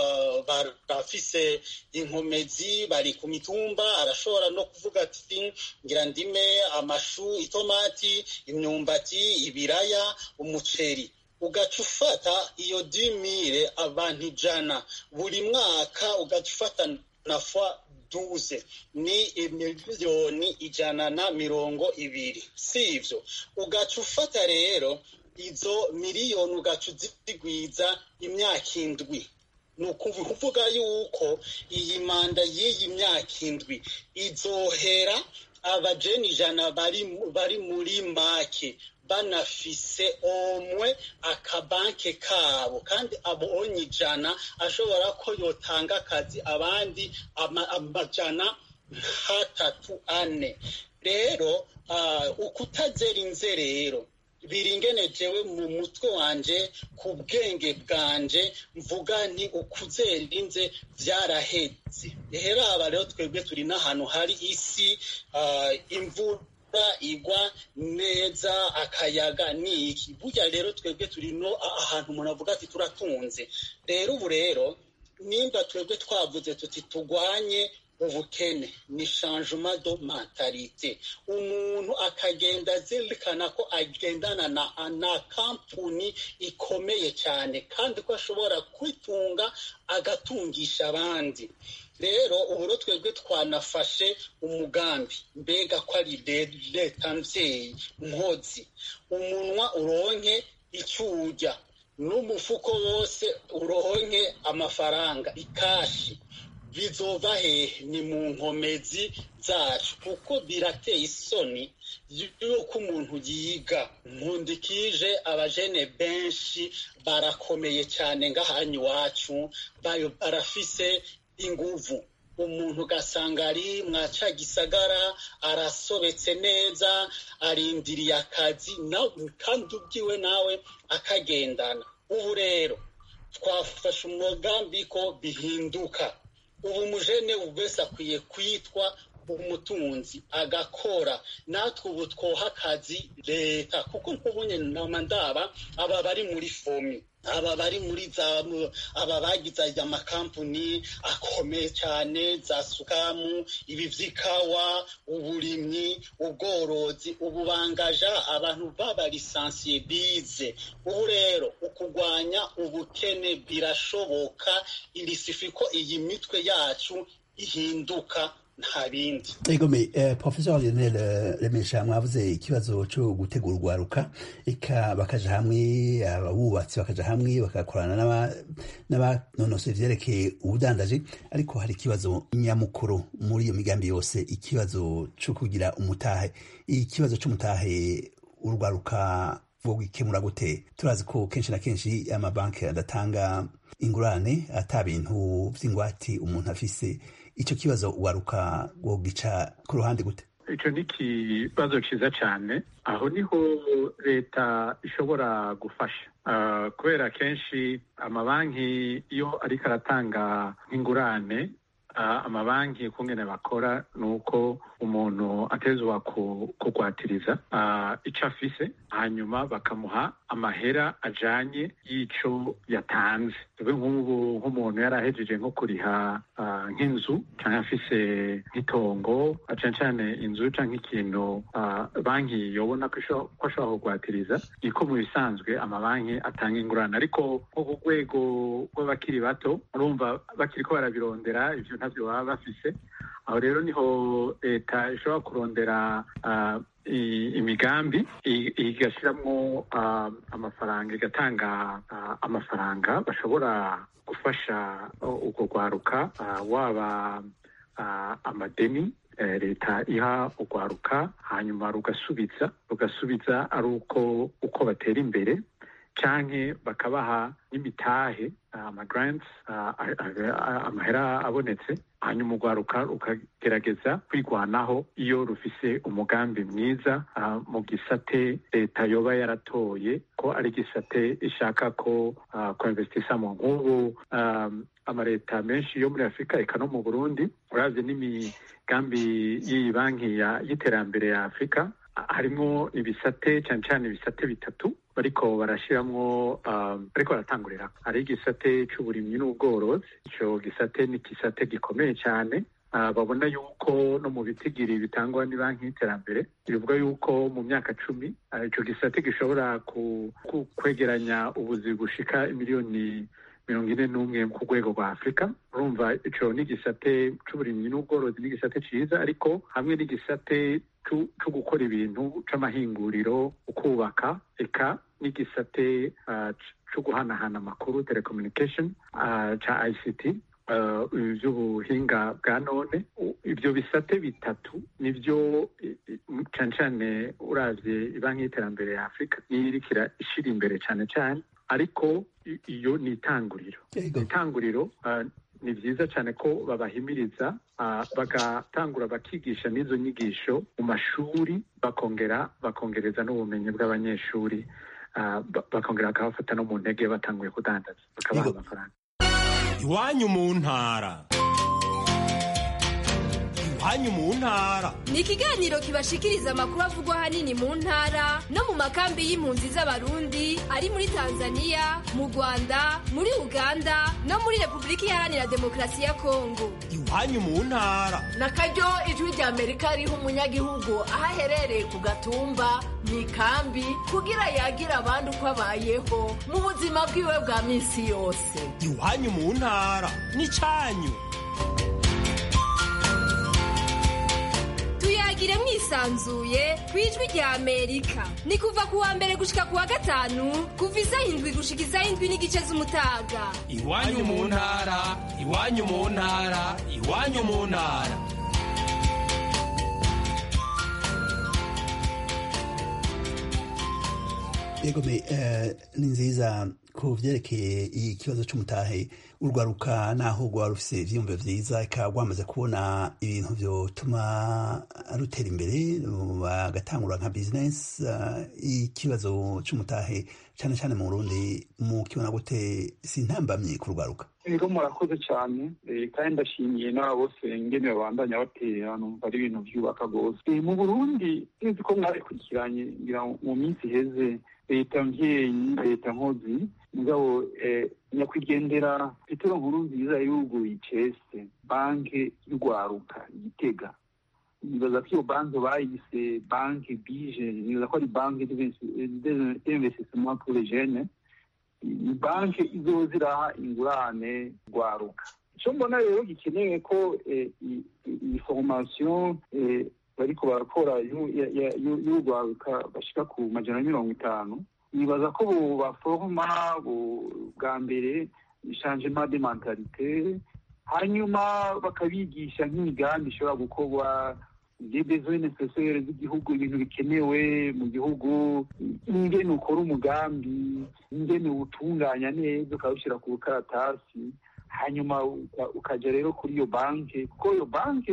barafise inkomezi bari ku mitumba arashobora no kuvuga ati ngira ndime amashu itomati imyumbati ibiraya umuceri ugaca ufata iyo dimire abantu ijana buri mwaka ugaca ufata na fwa duze ni imiliyoni ijana na mirongo ibiri si ivyo ugaca ufata rero izo miliyoni ugaca uzigwiza imyaka indwi ni ukuvuga yuko iyi manda y'iyi myaka indwi izohera abajeni ijana bari muri make banafise omwe akabanke kabo kandi abonye ijana ashobora ko yotanga akazi abandi amajana nk'atatu ane rero ukutazera inze rero biringene jewe mu mutwe wanje ku bwenge bwanje mvuga nti ukuzera inze vyaraheze rero aba rero twebwe turi n'ahantu hari isi imvura igwa neza akayaga ni iki burya rero twebwe turi no ahantu umuntu avuga ati turatunze rero ubu rero nimba twebwe twavuze tuti tugwanye ubukene ni changement de mentalite umuntu akagenda azirikana ko agendana na, na kampuni ikomeye cyane kandi ko ashobora kwitunga agatungisha abandi rero ubu twebwe twanafashe umugambi mbega ko ari leta mvyeyi nkozi umunwa uronke icyo urya n'umufuko wose uronke amafaranga ikashi bizova hehe ni mu nkomezi zacu kuko birateye isoni yuko umuntu yiga nkundikije abajene benshi barakomeye cyane ngahanye iwacu barafise inguvu umuntu ugasanga ari mwaca gisagara arasobetse neza arindiriye akazi kandi ubwiwe nawe akagendana ubu rero twafashe umugambi ko bihinduka ubu mujene wese akwiye kwitwa umutunzi agakora natwe ubu twoha akazi leta kuko nk'ubunye nama ndaba aba bari muri fomi aba bari muri za aba bagize amakampuni akomeye cyane za sukamu ibi vy'ikawa uburimyi ubworozi ubu bangaja abantu b'abalisansiye bize ubu rero ukugwanya ubukene birashoboka irisifi ko iyi mitwe yacu ihinduka nta bindi egome eh, professor lionel eh, remesha mwavuze ikibazo cyo gutegura urwaruka eka bakaja hamwe abubatsi bakaja hamwe bagakorana n'aba- n'abanonosoye ivyerekeye ubudandaji ariko hari ikibazo nyamukuru muri iyo migambi yose ikibazo cyo kugira umutahe ikibazo c'umutahe urwaruka bwo gukemura gute turazi ko kenshi na kenshi amabanki adatanga ingurane ata bintu vy'ingwati umuntu afise ico kibazo ugaruka wogica ku ruhande gute icyo ni ikibazo cyiza cyane aho niho leta ishobora gufasha Ah, kubera kenshi amabanki iyo ariko aratanga nk'ingurane ah, amabanki kungene bakora ni uko umuntu atezwa ku- kugwatiriza ah, icyo afise hanyuma bakamuha amahera ajanye y'ico yatanze tuve nk'ubu nk'umuntu yari ahejeje nko kuriha ah, nk'inzu cyangwa afise nk'itongo ah, cane cane inzu canke ikintu ah, banki yobona ko isho- ko ashobora kugwatiriza niko mu bisanzwe amabanki atanga ingurane ariko nko ku rwego rw'abakiri bato urumva bakiriko barabirondera ivyo ntavyo baba bafise aho rero niho leta ishobora kurondera ah, i- imigambi i- igashyiramo ah, amafaranga igatanga ah, amafaranga bashobora gufasha uh, urwo rwaruka ah, waba ah, amadeni eh, leta iha urwaruka hanyuma rugasubiza rugasubiza ari uko uko batera imbere canke bakabaha n'imitahe amagrants amahera abonetse hanyuma urwaruka rukagerageza kwigwanaho iyo rufise umugambi mwiza ah, mu gisate leta yoba yaratoye ko ari gisate ishaka ko ah, ko investisamo nk'ubu ah, amaleta menshi yo muri afurika eka no mu burundi uravye n'imigambi y'iyi banki ya- y'iterambere ya afurika harimo ibisate cyane cyane ibisate bitatu bariko barashiramwo um, bariko baratangurira hari igisate c'uburimyi n'ubworozi ico gisate ni igisate gikomeye cyane Uh, babona yuko no mu bitigiri bitangwa ni banki y'iterambere bivuga yuko mu myaka cumi uh, ico gisate gishobora ku, ku, kwegeranya ubuzi bushika imiliyoni mirongo ine n'umwe ku rwego rwa afurika urumva ico ni igisate c'uburimyi n'ubworozi n'igisate ciza ariko hamwe n'igisate co co gukora ibintu c'amahinguriro ukubaka eka n'igisate uh, co guhanahana amakuru telecommunication uh, ca ict uh, ivy'ubuhinga bwa none U- ivyo bisate bitatu nivyo i- i- cane cane uravye ibanki y'iterambere ya afurika niyo irikira ishira imbere cane cane ariko i- iyo ni itanguriro Yego. itanguriro uh, ni vyiza cyane ko babahimiriza uh, bagatangura bakigisha n'izo nyigisho mu mashuri bakongera bakongereza n'ubumenyi bw'abanyeshuri uh, ba- bakongera bakabafata no mu ntege batanguye kudandaza bakabaha Yego. amafaranga iwanyu mu ntara iwanyu mu ntara ni ikiganiro kibashikiriza amakuru avugwa ahanini mu ntara no mu makambi y'impunzi z'abarundi ari muri tanzania mu rwanda muri uganda no muri repubulika iharanira demokarasi ya kongo iwanyu mu ntara na karyo ijwi rya amerika riha umunyagihugu aho aherereye ku gatumba mu ikambi kugira yagira abandi uko abayeho mu buzima bwiwe bwa minsi yose iwanyu mu ntara n'icanyu tuyagire mwisanzuye ku ijwi rya amerika ni kuva ku wa mbere gushika ku wa gatanu kuva isaha indwi gushika isaha indwi n'igice z'umutaga iwanyu mu ntara iwanyu mu ntara iwanyu mu ntara yego me eh, ni nziza ku vyerekeye ikibazo c'umutahe urwaruka naho rwaba rufise ivyiyumviro vyiza eka rwamaze kubona ibintu vyotuma rutera imbere bagatangura nka business uh, ikibazo c'umutahe cane cane mu burundi mukibona gute si ntambamye ku rwaruka rero murakoze cyane eh, kandi ndashimiye n'abo bose ngene babandanya batera numva ari ibintu byubaka rwose Eh, mu burundi sinzi ko mwabikurikiranye ngira ngo mu minsi iheze leta mvyeyi leta nkozi mugabo eh, nyakwigendera petero nkuru nziza yuguruye icese banke y'urwaruka igitega nibaza ko iyo banki bayise banki bije nibaza ko ari banki d'investissement pour les jeunes ni banki izoza iraha ingurane rwaruka icyo mbona rero gikenewe ko iyi formation bariko barakora y'urwaruka bashika ku majana mirongo itanu nibaza ko baforoma bwa mbere changement de mentalite hanyuma bakabigisha nk'imigambi ishobora gukorwa des besoins nécessaires z'igihugu ibintu bikenewe mu gihugu ingene ukora umugambi ingene uwutunganya neza ukawushyira ku rukaratasi hanyuma ukaja rero kuri iyo banki kuko iyo banki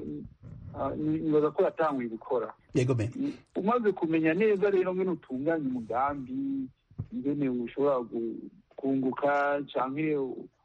nibaza ko yatanguye gukora umaze kumenya neza rero ngene utunganya umugambi ingene ushobora kunguka canke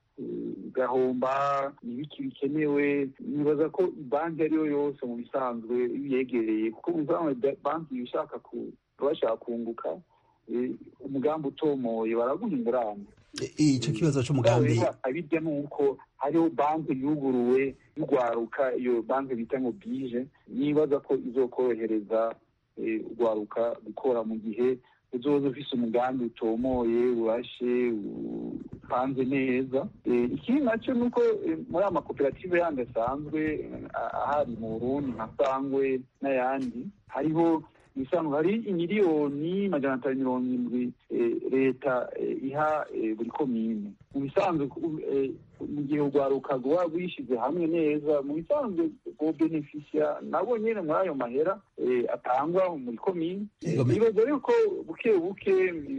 ugahomba ibiki bikenewe nibaza ko banki ariyo yose mu bisanzwe yegereye kuko mu bisanzwe banki iyo ushaka bashaka kunguka umugambi utomoye baraguha ingurane icyo kibazo cy'umugambi abirya ni uko hariho banki yuguruwe y'urwaruka iyo banki bita ngo bije nibaza ko izokorohereza urwaruka gukora mu gihe uzoza ufise umugambi utomoye urashe upanze neza ikindi nacyo ni uko muri aya makoperative yandi asanzwe ahari mu burundi nka sangwe n'ayandi hariho bisanzwe hari imiliyoni majana atanu mirongo indwi leta iha buri komine mu bisanzwe mu gihe urwaruka rwaba rwishyize hamwe neza mu bisanzwe bwo benefisiya nabo nyine muri ayo mahera atangwa muri komine nibaza yuko buke buke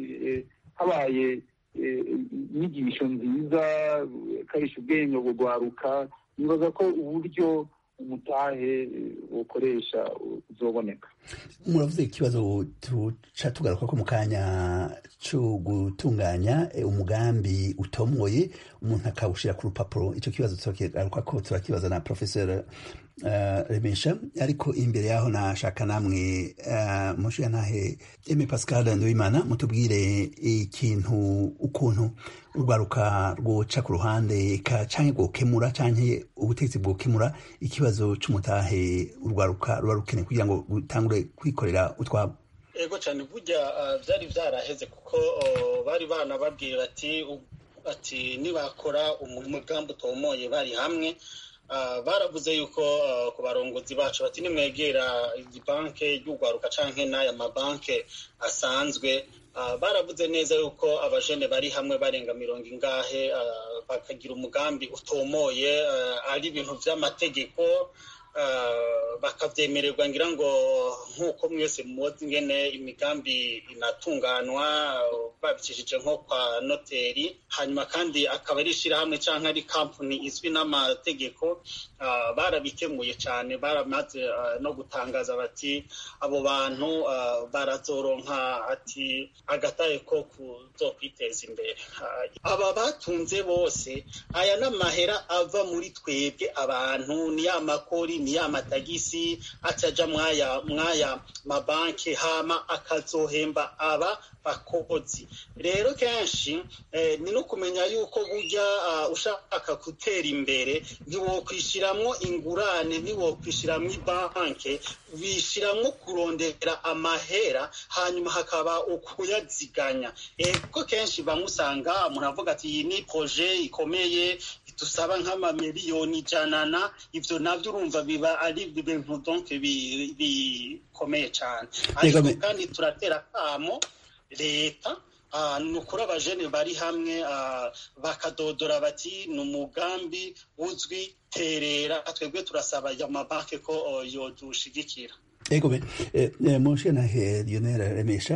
habaye inyigisho nziza karisha ubwenge rwaruka nibaza ko uburyo umutahe ukoresha uzoboneka muravuze ikibazo tuca tugaruka ko mu kanya cyo gutunganya umugambi utomoye umuntu akawushyira ku rupapuro icyo kibazo turakigaruka ko turakibaza na professeur remesha ariko imbere yaho nashaka namwe mushiya ntahe eme pascal nduwimana mutubwire ikintu ukuntu urwaruka rwoca ku ruhande canke rwokemura canke ubutegetsi bwokemura ikibazo c'umutahe urwaruka ruba rukeneye kugira ngo rutangure kwikorera utwabo ego cyane burya byari byaraheze kuko bari banababwiye bati ati nibakora umugambi utomoye bari hamwe baravuze yuko ku barongozi bacu bati nimwegera banki y'urwaruka canke n'aya mabanki asanzwe baravuze neza yuko abajene bari hamwe barenga mirongo ingahe bakagira umugambi utomoye ari ibintu by'amategeko bakabyemererwa ngira ngo nk'uko mwese muzi ingene imigambi inatunganwa babicishije nko kwa noteri hanyuma kandi akaba ari ishyirahamwe cyangwa ari kampani izwi n'amategeko barabikemuye cyane baramaze no gutangaza bati abo bantu barazoronka ati agataye ko kuzo kwiteza imbere aba batunze bose aya n'amahera ava muri twebwe abantu ni ya makori ni ya matagisi acaja mwaya mwaya mabanki hama akazohemba aba bakozi rero kenshi ni no kumenya yuko burya ushaka gutera imbere ntiwokwishyiramo ingurane ntiwokwishyiramo ibanki wishyiramo kurondera amahera hanyuma hakaba ukuyaziganya kuko kenshi bamusanga muravuga ati iyi ni proje ikomeye dusaba nk'amamiliyoni ijana ibyo nabyo urumva biba ari ibintu donke bikomeye cyane ariko kandi turatera akamo leta ni ukuri abajene bari hamwe bakadodora bati ni umugambi uzwi terera twebwe turasaba aya mabanki ko yodushigikira ego be mushe na he lionel remesha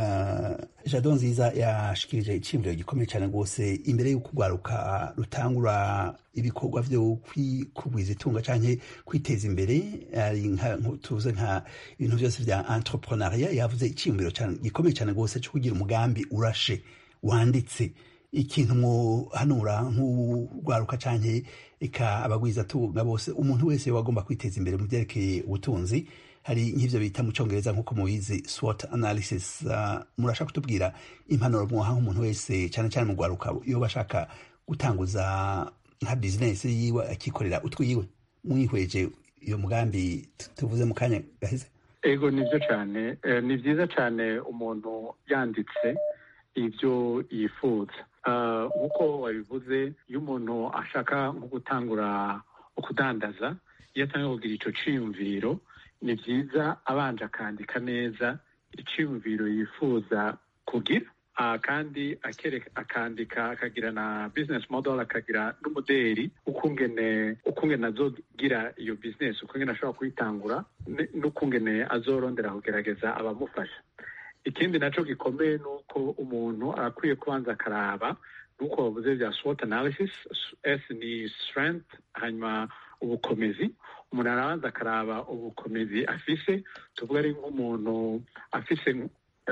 jado nziza yashikirije iciyumviro gikomeye cyane rwose imbere y'uko urwaruka rutangura ibikorwa vyo kwikugwiza itunga canke kwiteza imbere ari tuvuze nka ibintu vyose vya entrepreneuria yavuze iciyumviro gikomeye cyane rwose co kugira umugambi urashe wanditse ikintu muhanura nk'urwaruka canke eka abagwiza tunga bose umuntu wese wagomba kwiteza imbere mu vyerekeye ubutunzi hari nk'ivyo bita mu congereza nk'uko mubizi SWOT analysis uh, murashaka kutubwira impanuro mwoha nk'umuntu wese cane cane mu rwaruka yoba ashaka gutanguza nka business yiwe akikorera utwiwe mwihweje iyo mugambi tuvuze mu kanya gaheze ego nivyo cane ni vyiza cane umuntu yanditse ivyo yifuza nk'uko wabivuze iyo umuntu ashaka nko gutangura ukudandaza iyo atangiye kugira icyo cyiyumviro ni byiza abanje akandika neza icyiyumviro yifuza kugira kandi akandika akagira na business model akagira n'umuderi ukungene ukungene azogira iyo business ukungene ashobora kuyitangura n'ukungene azorondera kugerageza abamufasha ikindi nacyo gikomeye ni uko umuntu arakwiye kubanza akaraba nuko bavuze bya SWOT analysis S ni strength hanyuma ubukomezi umuntu arabanza akaraba ubukomezi afise tuvuga ari nk'umuntu afise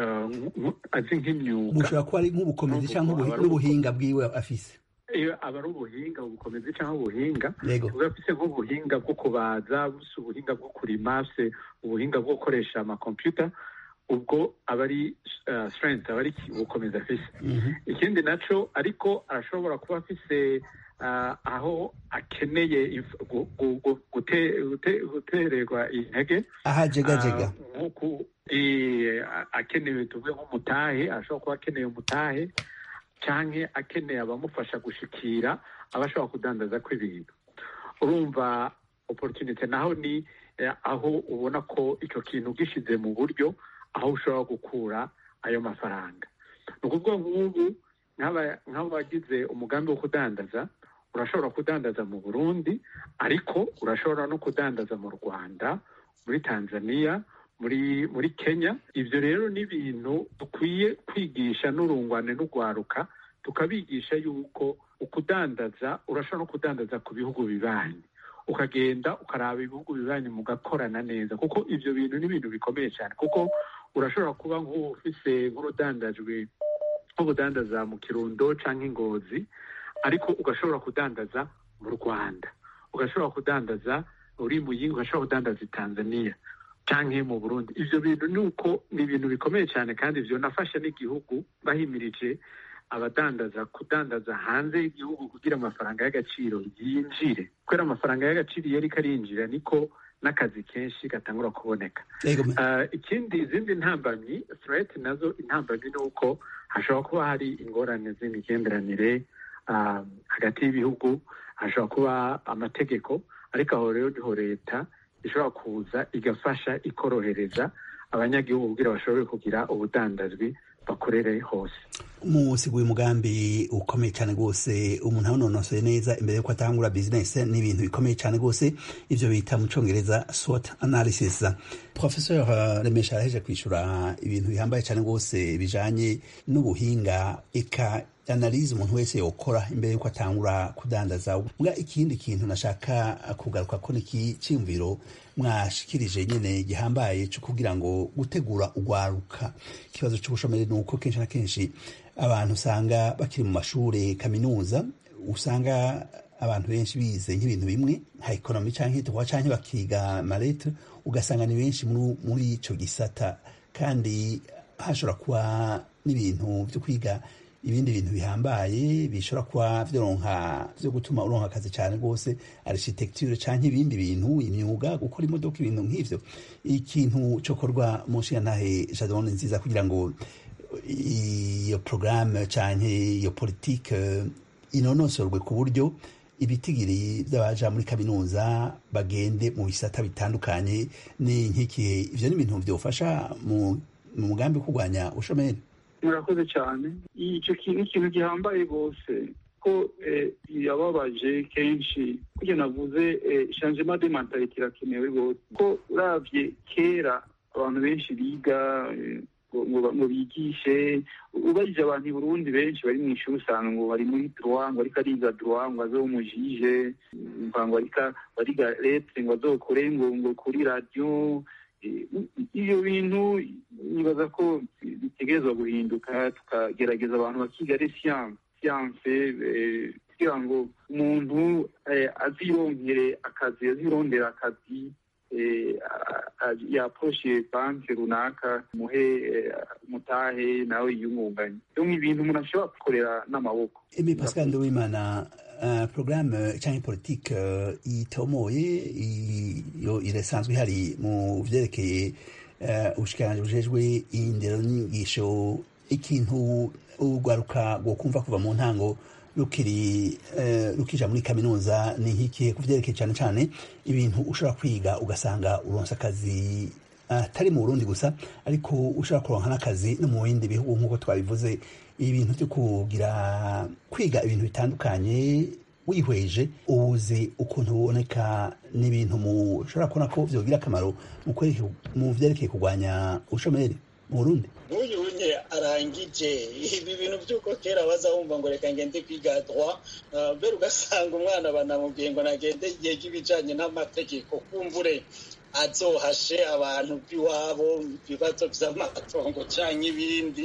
azi nk'imyuga bushobora kuba ari nk'ubukomezi cyangwa n'ubuhinga bwiwe afise iyo aba ari ubuhinga ubukomezi cyangwa ubuhinga Yego. tuvuga afise nk'ubuhinga bwo kubaza buse ubuhinga bwo kurima afise ubuhinga bwo gukoresha amakompiyuta ubwo aba ari uh, strength aba ari ubukomezi afise ikindi naco ariko arashobora kuba afise uh, aho akeneye if- gu- gu- gu- gute- gute- gutererwa intege ahajegajega Ah, nk'uku eh, a- akenewe tuvuge nk'umutahe ashobora kuba akeneye umutahe canke akeneye abamufasha gushikira abashobora kudandaza kw'ibintu urumva opportunity naho ni eh, aho ubona ko ico kintu gishize mu buryo aho ushobora gukura ayo mafaranga ni ukuvuga nk'ubu nk'aba- nk'abagize umugambi wo kudandaza urashobora kudandaza mu burundi ariko urashobora no kudandaza mu rwanda muri tanzania muri muri kenya ibyo rero ni ibintu dukwiye kwigisha n'urungwane n'urwaruka tukabigisha yuko ukudandaza urashobora no kudandaza ku bihugu bibanyi ukagenda ukaraba ibihugu bibanyi mugakorana neza kuko ibyo bintu ni ibintu bikomeye cyane kuko urashobora kuba nk'ufise nk'urudandajwe nk'ubudandaza mu kirundo cyangwa ingozi ariko ugashobora kudandaza mu rwanda ugashobora kudandaza uri mu yindi ugashobora kudandaza i tanzania cyangwa mu burundi ibyo bintu ni uko ni ibintu bikomeye cyane kandi nafasha n'igihugu bahimirije abadandaza kudandaza hanze y'igihugu kugira amafaranga y'agaciro yinjire kubera amafaranga y'agaciro iyo ariko arinjira niko n'akazi kenshi gatangura kuboneka Yego. Ah, ikindi izindi ntambamyi threat nazo intambamyi ni uko hashobora kuba hari ingorane z'imigenderanire ah, hagati y'ibihugu hashobora kuba amategeko ariko aho rero niho leta ishobora kuza igafasha ikorohereza abanyagihugu kugira bashobore kugira ubudandazwi bakorere hose musiguye umugambi ukomeye cyane rwose umuntu awunonosoye neza imbere yuko atangura bizinesi ni ibintu bikomeye cyane rwose ibyo bita mu cyongereza SWOT analysis professor uh, remesha araheje kwishyura ibintu bihambaye cyane rwose bijanye n'ubuhinga eka analize umuntu wese yokora imbere yuko atangura kudandaza mbwa ikindi kintu nashaka kugaruka ko niki cyiyumviro mwashikirije nyene gihambaye cyo kugira ngo gutegura ugwaruka ikibazo cy'ubushomeri ni uko kenshi na kenshi abantu usanga bakiri mu mashure kaminuza usanga abantu benshi bize nk'ibintu bimwe nka ekonomi canke tukaba canke bakiga marete ugasanga ni benshi muri- muri ico gisata kandi hashobora kuba n'ibintu vyo kwiga ibindi bintu bihambaye bishobora kuba vyoronka vyo gutuma uronka akazi cane rwose architecture canke ibindi bintu imyuga gukora imodoka ibintu nk'ivyo ikintu cokorwa mu nshingantahe jadone nziza kugira ngo iyo porogaramu canke iyo politike inonosorwe ku buryo ibitigiri by'abaja muri kaminuza bagende mu bisata bitandukanye ni nk'ikihe ivyo ni ibintu vyofasha mu mu mugambi wo kurwanya ubushomeri murakoze cyane icyo kintu ikintu gihambaye rwose ko eh, yababaje kenshi kuko navuze eh, changement de mentalite irakenewe rwose ko uravye kera abantu benshi biga eh, ngo- ngo ngo bigishe ubajije abantu i burundi benshi bari mu ishuri usanga ngo bari muri droit ngo ariko ariga droit ngo aze umujije ngo ariko bariga lete ngo azokore ngo ngo kuri radiyo Eh, ibyo bintu nibaza ko bitegerezwa guhinduka tukagerageza abantu bakiga ari siyanse siyanse eh, kugira ngo umuntu eh, azironkere akazi azirondera akazi eh, a- a- yaporoshe banki runaka muhe eh, mutahe nawe yiyungunganye rero ni ibintu umuntu ashobora gukorera n'amaboko Emi Pascal Nduwimana uh, programme canke politique uh, itomoye iyo irasanzwe ihari mu vyerekeye uh, ubushikiranganji bujejwe indero n'inyigisho ikintu urwaruka rwokumva kuva mu ntango rukiri rukija muri kaminuza ni nk'ikihe ku vyerekeye cyane cyane ibintu ushobora kwiga ugasanga uronsa akazi atari mu burundi gusa ariko ushobora kuronka n'akazi no mu bindi bihugu nk'uko twabivuze ibintu byo kugira kwiga ibintu bitandukanye wihweje ubuzi ukuntu buboneka n'ibintu mushobora kubona ko vyogira akamaro mu vyerekeye kurwanya ubushomeri mu burundi nk'uyu unye arangije ibi bintu by'uko kera baza wumva ngo reka ngende kwiga droit mbere ugasanga umwana banamubwiye ngo nagende yega ibijanye n'amategeko kumvure azohashe abantu b'iwabo ibibazo vy'amatongo canke ibindi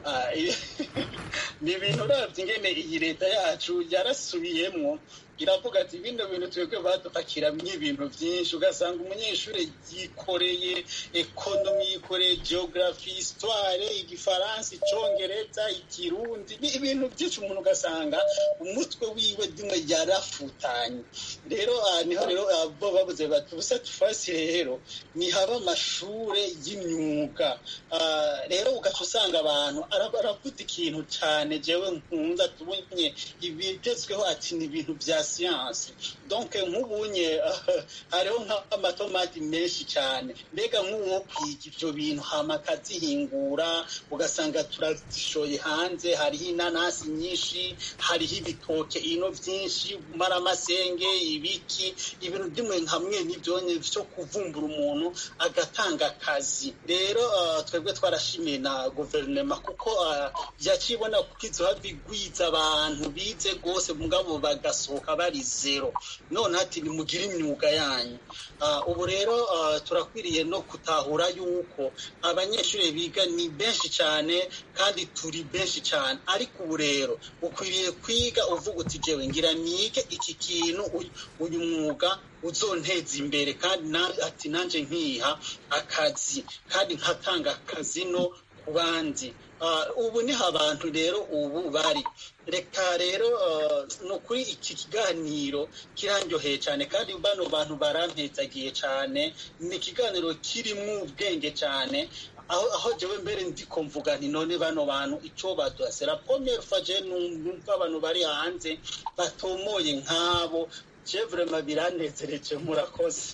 ni ibintu uravye ingene iyi leta yacu yarasubiyemwo iravuga ati bino bintu twebwe badupakiramwo ibintu vyinshi ugasanga umunyeshuri yikoreye ekonomi yikoreye geografi histoire igifaransa icongereza ikirundi ibintu byinshi umuntu ugasanga umutwe wiwe dimwe yarafutanye rero niho rero bo babuze bati ubusa tufasi rero nihaba amashure y'imyuga rero ugaca usanga abantu aravuga ikintu cane jewe nkunda tubonye ibigezweho ati ni ibintu vya siyanse donc nk'ubunye hariho nk'amatomati menshi cyane mbega nk'uwo kwiga ibyo bintu hama akazihingura ugasanga turazishoye hanze hariho inanasi nyinshi hariho ibitoke ino byinshi maramasenge ibiki ibintu by'imwe hamwe n'ibyonye byo kuvumbura umuntu agatanga akazi rero twebwe twarashimiye na guverinoma kuko yakibona kuko izo bigwiza abantu bize rwose mugabo bagasohoka bari zero none ati nimugire imyuga yanyu ubu rero turakwiriye no gutahura yuko abanyeshuri biga ni benshi cyane kandi turi benshi cyane ariko ubu rero ukwiriye kwiga uvuga uti jewe ngira nige iki kintu uyu mwuga uzonteza imbere kandi ati nanjye nkiha akazi kandi nkatanga akazi no ku bandi ubu niho abantu rero ubu bari reka rero ni ukuri iki kiganiro kirandyoheye cyane kandi bano bantu barampezagiye cyane ni ikiganiro kirimo ubwenge cyane aho aho jewe mbere ndiko mvuga nti none bano bantu icyo baduhase la première fois je numva abantu bari hanze batomoye nk'abo je vraiment biranezereje murakoze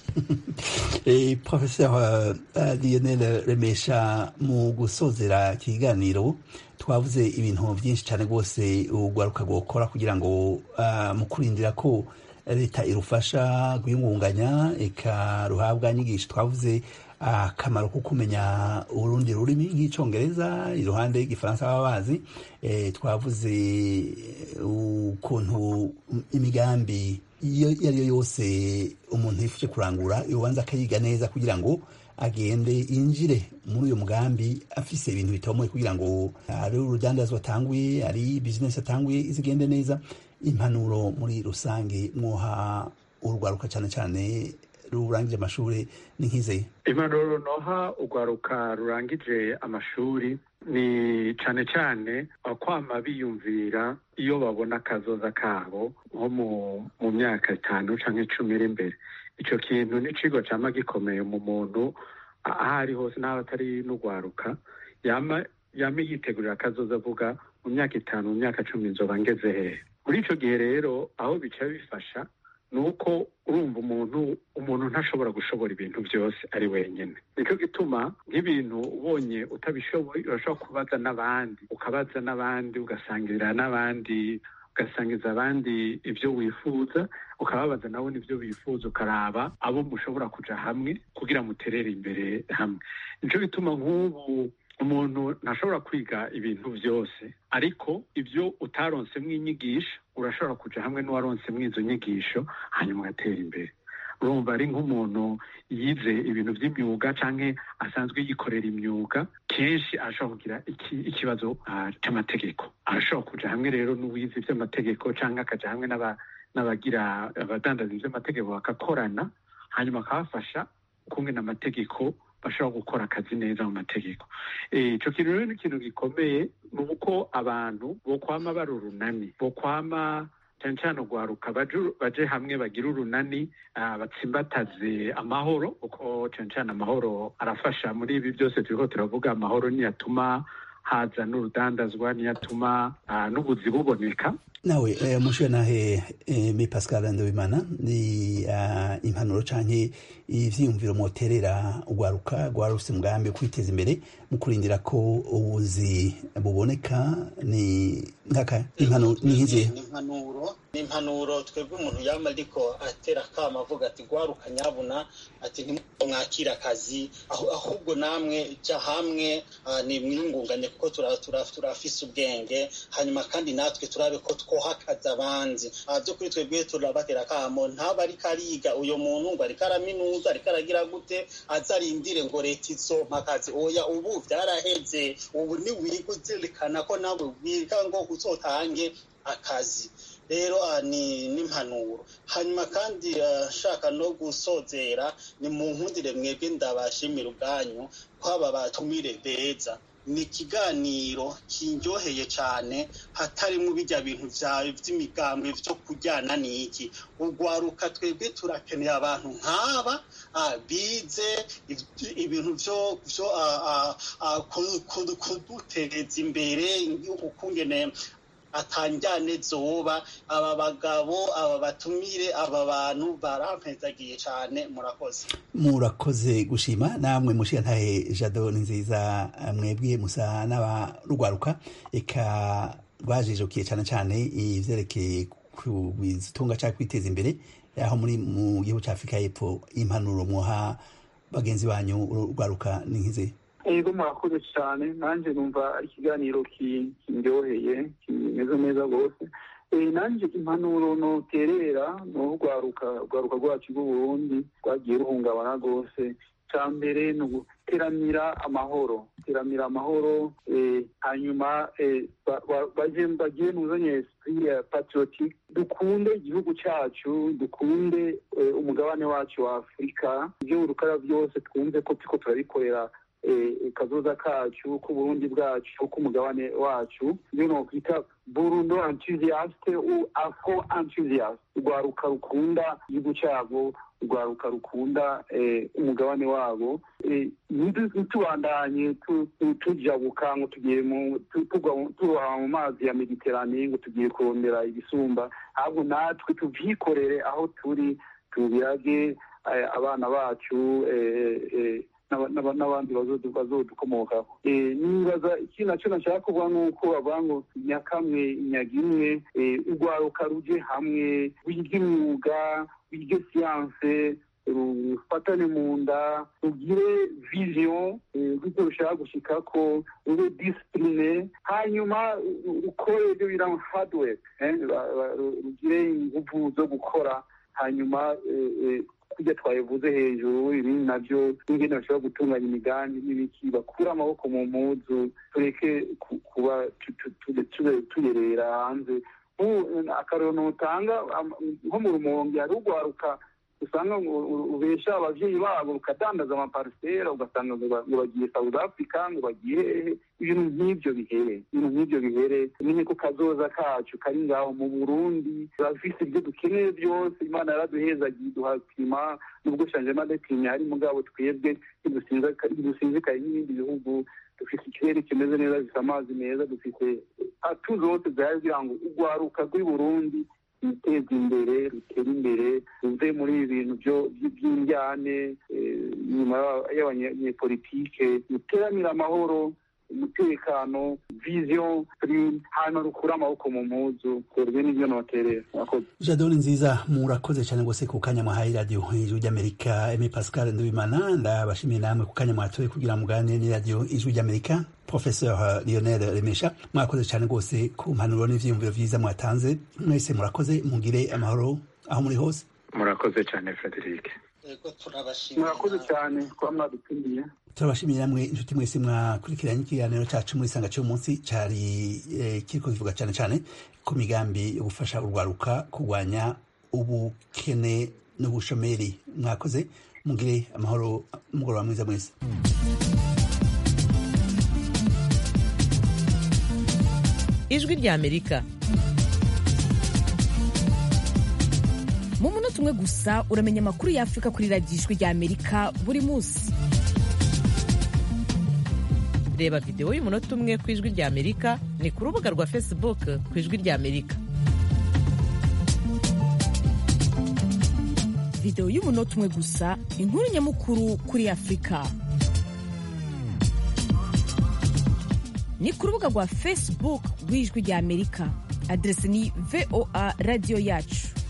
Eh, professeur uh, Lionel Remesha mu gusozera ikiganiro twavuze ibintu byinshi cyane rwose urwaruka gukora kugira ngo uh, mu kurindira ko leta irufasha kuyungunganya ikaruhabwa nyigisho twavuze akamaro ko kumenya urundi rurimi nk'icyongereza iruhande y'igifaransa baba bazi eh, twavuze ukuntu imigambi iyo ari yo yose umuntu yifuje kurangura ubanza akayiga neza kugira ngo agende yinjire muri uyu mugambi afise ibintu bitomoye kugira ngo ari urudandazwa atanguye ari bizinesi atanguye izigende neza impanuro muri rusange mwoha urwaruka cyane cyane rurangije amashuri ni nk'izeye impanuro noha urwaruka rurangije amashuri ni cyane cyane kwama biyumvira iyo babona akazoza kabo nko mu myaka itanu cyangwa icumi iri imbere icyo kintu ni ikigo cyama gikomeye mu muntu aho ari hose n'aho atari n'urwaruka yama yitegurira akazoza avuga mu myaka itanu mu myaka cumi nzoba ngeze hehe muri icyo gihe rero aho bica bifasha ni uko urumva umuntu umuntu ntashobora gushobora ibintu byose ari wenyine nicyo gituma nk'ibintu ubonye utabishoboye urashobora kubaza n'abandi ukabaza n'abandi ugasangirira n'abandi ugasangiza abandi ibyo wifuza ukababaza nabo n'ibyo bifuza ukaraba abo mushobora kujya hamwe kugira muterere imbere hamwe nicyo gituma nk'ubu umuntu ntashobora kwiga ibintu byose ariko ibyo utaronsemo inyigisho urashobora kujya hamwe n'uwaronsemo izo nyigisho hanyuma ugatera imbere urumva ari nk'umuntu yize ibintu by'imyuga cyangwa asanzwe yikorera imyuga kenshi arashobora kugira ikibazo cy'amategeko arashobora kujya hamwe rero n'uwize iby'amategeko cyangwa akajya hamwe n'abagira abadandaza iby'amategeko bagakorana hanyuma akabafasha kumwe n'amategeko bashobora gukora akazi neza mu mategeko icyo kintu rero ni ikintu gikomeye ni uko abantu bokwama bari urunani bokwama cyane cyane urwaruka baje hamwe bagira urunani batsimbataze amahoro kuko cyane cyane amahoro arafasha muri ibi byose turiko turavuga amahoro niyatuma haza n'urudandazwa niyo atuma n'ubuzi buboneka nawe mushiwe nahe me pascal ndabimana ni impanuro canke ivyiyumviro mwoterera ugwaruka rwarufise umugambi wo kwiteza imbere mu kurindira ko ubuzi buboneka ni nkaka impanuro ni nk'izihe impanuro ni impanuro twebwe umuntu yama ariko atera akama avuga ati gwaruka nyabuna ati ntimwakira akazi ahubwo namwe ja hamwe ni mwiyungunganye kuko turafise ubwenge hanyuma kandi natwe turabe ko twoha akazi abandi byo kuri twebwe turabatera akamo ntaba ariko ariga uyo muntu ngo ariko araminuza ariko aragira gute azarindire ngo leta izompa akazi oya ubu vyaraheze ubu ni wiga uzirikana ko nawe wiga ngo uzotange akazi rero ni n'impanuro hanyuma kandi nshaka no gusozera ni mu nkundire mwebwe ndabashimira ubwanyu ko aba batumire beza ni ikiganiro kindyoheye cyane hatarimo bijya bintu byawe by'imigambwe byo kujyana n'iki ugwaruka twebwe turakeneye abantu nk'aba bize ibintu byo kudutereza imbere ukungene atanjyane zoba aba bagabo aba batumire aba bantu barampezagiye cyane murakoze murakoze gushima namwe mushiya ntahe jado ni nziza mwebwe musa n'abarugwaruka eka rwajijukiye cyane cyane ivyerekeye kubitunga cyangwa kwiteza imbere aho muri mu gihugu cya afurika y'epfo impanuro muha bagenzi banyu urugwaruka ni nk'izihe ego murakoze cyane nanjye numva ari ikiganiro kindyoheye kimeze neza rwose nanjye impanuro noterera ni urwaruka urwaruka rwacu rw'uburundi rwagiye ruhungabana rwose cya mbere ni uguteramira amahoro guteramira amahoro hanyuma bagiye muzanye esprit ya patriotique dukunde igihugu cyacu dukunde umugabane wacu wa afurika ibyo urukara byose twumve ko turiko turabikorera kazoza kacu k'uburundi bwacu k'umugabane wacu iyo nokwita burundo enthusiaste u afro enthusiaste urwaruka rukunda igihugu cyabo urwaruka rukunda umugabane wabo ntitubandanye tujabuka ngo tugiye turoha mu mazi ya mediterane ngo tugiye kurondera ibisumba ahubwo natwe tuvyikorere aho turi tubirage abana bacu n'abandi bazodukomokaho nibaza iki nacyo nashaka kuvuga ni uko bavuga ngo nyakamwe inyaga imwe urwaruka ruje hamwe wige imyuga wige siyanse rufatane mu nda rugire vision rw'ibyo rushaka gushikako rube disipurine hanyuma rukore ibyo bita hardwork rugire inguvu zo gukora hanyuma kurya twabivuze hejuru ibindi navyo n'ingene bashobora gutunganya imigambi n'ibiki bakure amaboko mu mpuzu tureke kuba tuyerera hanze akarero notanga nko mu rumonge hari urwaruka usanga ubesha abavyeyi babo rukadandaza amaparisera ugasanga ngo bagiye south africa ngo bagiye hehe ibintu nk'ivyo bihere ibintu nk'ivyo bihere umenye ko kazoza kacu kari ngaho mu burundi turafise ibyo dukeneye byose imana yaraduhezagiye duha klima nubwo changement de climat hari mugabo twebwe ntidusinzikaye n'ibindi bihugu dufite ikirere kimeze neza gifite amazi meza dufite atu zose zihari kugira ngo urwaruka rw'i burundi ruteza imbere rutera imbere ruve muri ibi bintu by'indyane nyuma y'abanyepolitike ruteranira amahoro umutekano vision hano rukura amaboko mu mpuzu twebwe n'ibyo noterera murakoze jadoni nziza murakoze cyane rwose ku kanya mwahaye radiyo ijwi ry'amerika eme pascal ndubimana ndabashimiye namwe ku kanya mwatoye kugira muganire n'iradiyo ijwi ry'amerika professeur lionel remesha mwakoze cyane rwose ku mpanuro n'ivyiyumviro vyiza mwatanze mwese murakoze mugire amahoro aho muri hose murakoze cyane frederic murakoze cyane kuba mwadutumiye turabashimiye namwe inshuti mwese mwakurikiranye ikiganiro cacu muri sanga cy'umunsi cari eh, kiriko kivuga cyane cyane ku migambi yo gufasha urwaruka kurwanya ubukene n'ubushomeri mwakoze mugire amahoro umugoroba mwiza mwese ijwi ry'amerika mu munota umwe gusa uramenya amakuru y'afurika kuri radiyo ijwi ry'amerika buri munsi reba videwo y'umunota umwe ku ijwi rya amerika ni ku rubuga rwa facebook ku ijwi rya amerika videwo y'umunota umwe gusa inkuru nyamukuru kuri afurika ni ku rubuga rwa facebook rw'ijwi rya amerika aderesi ni voa radiyo yacu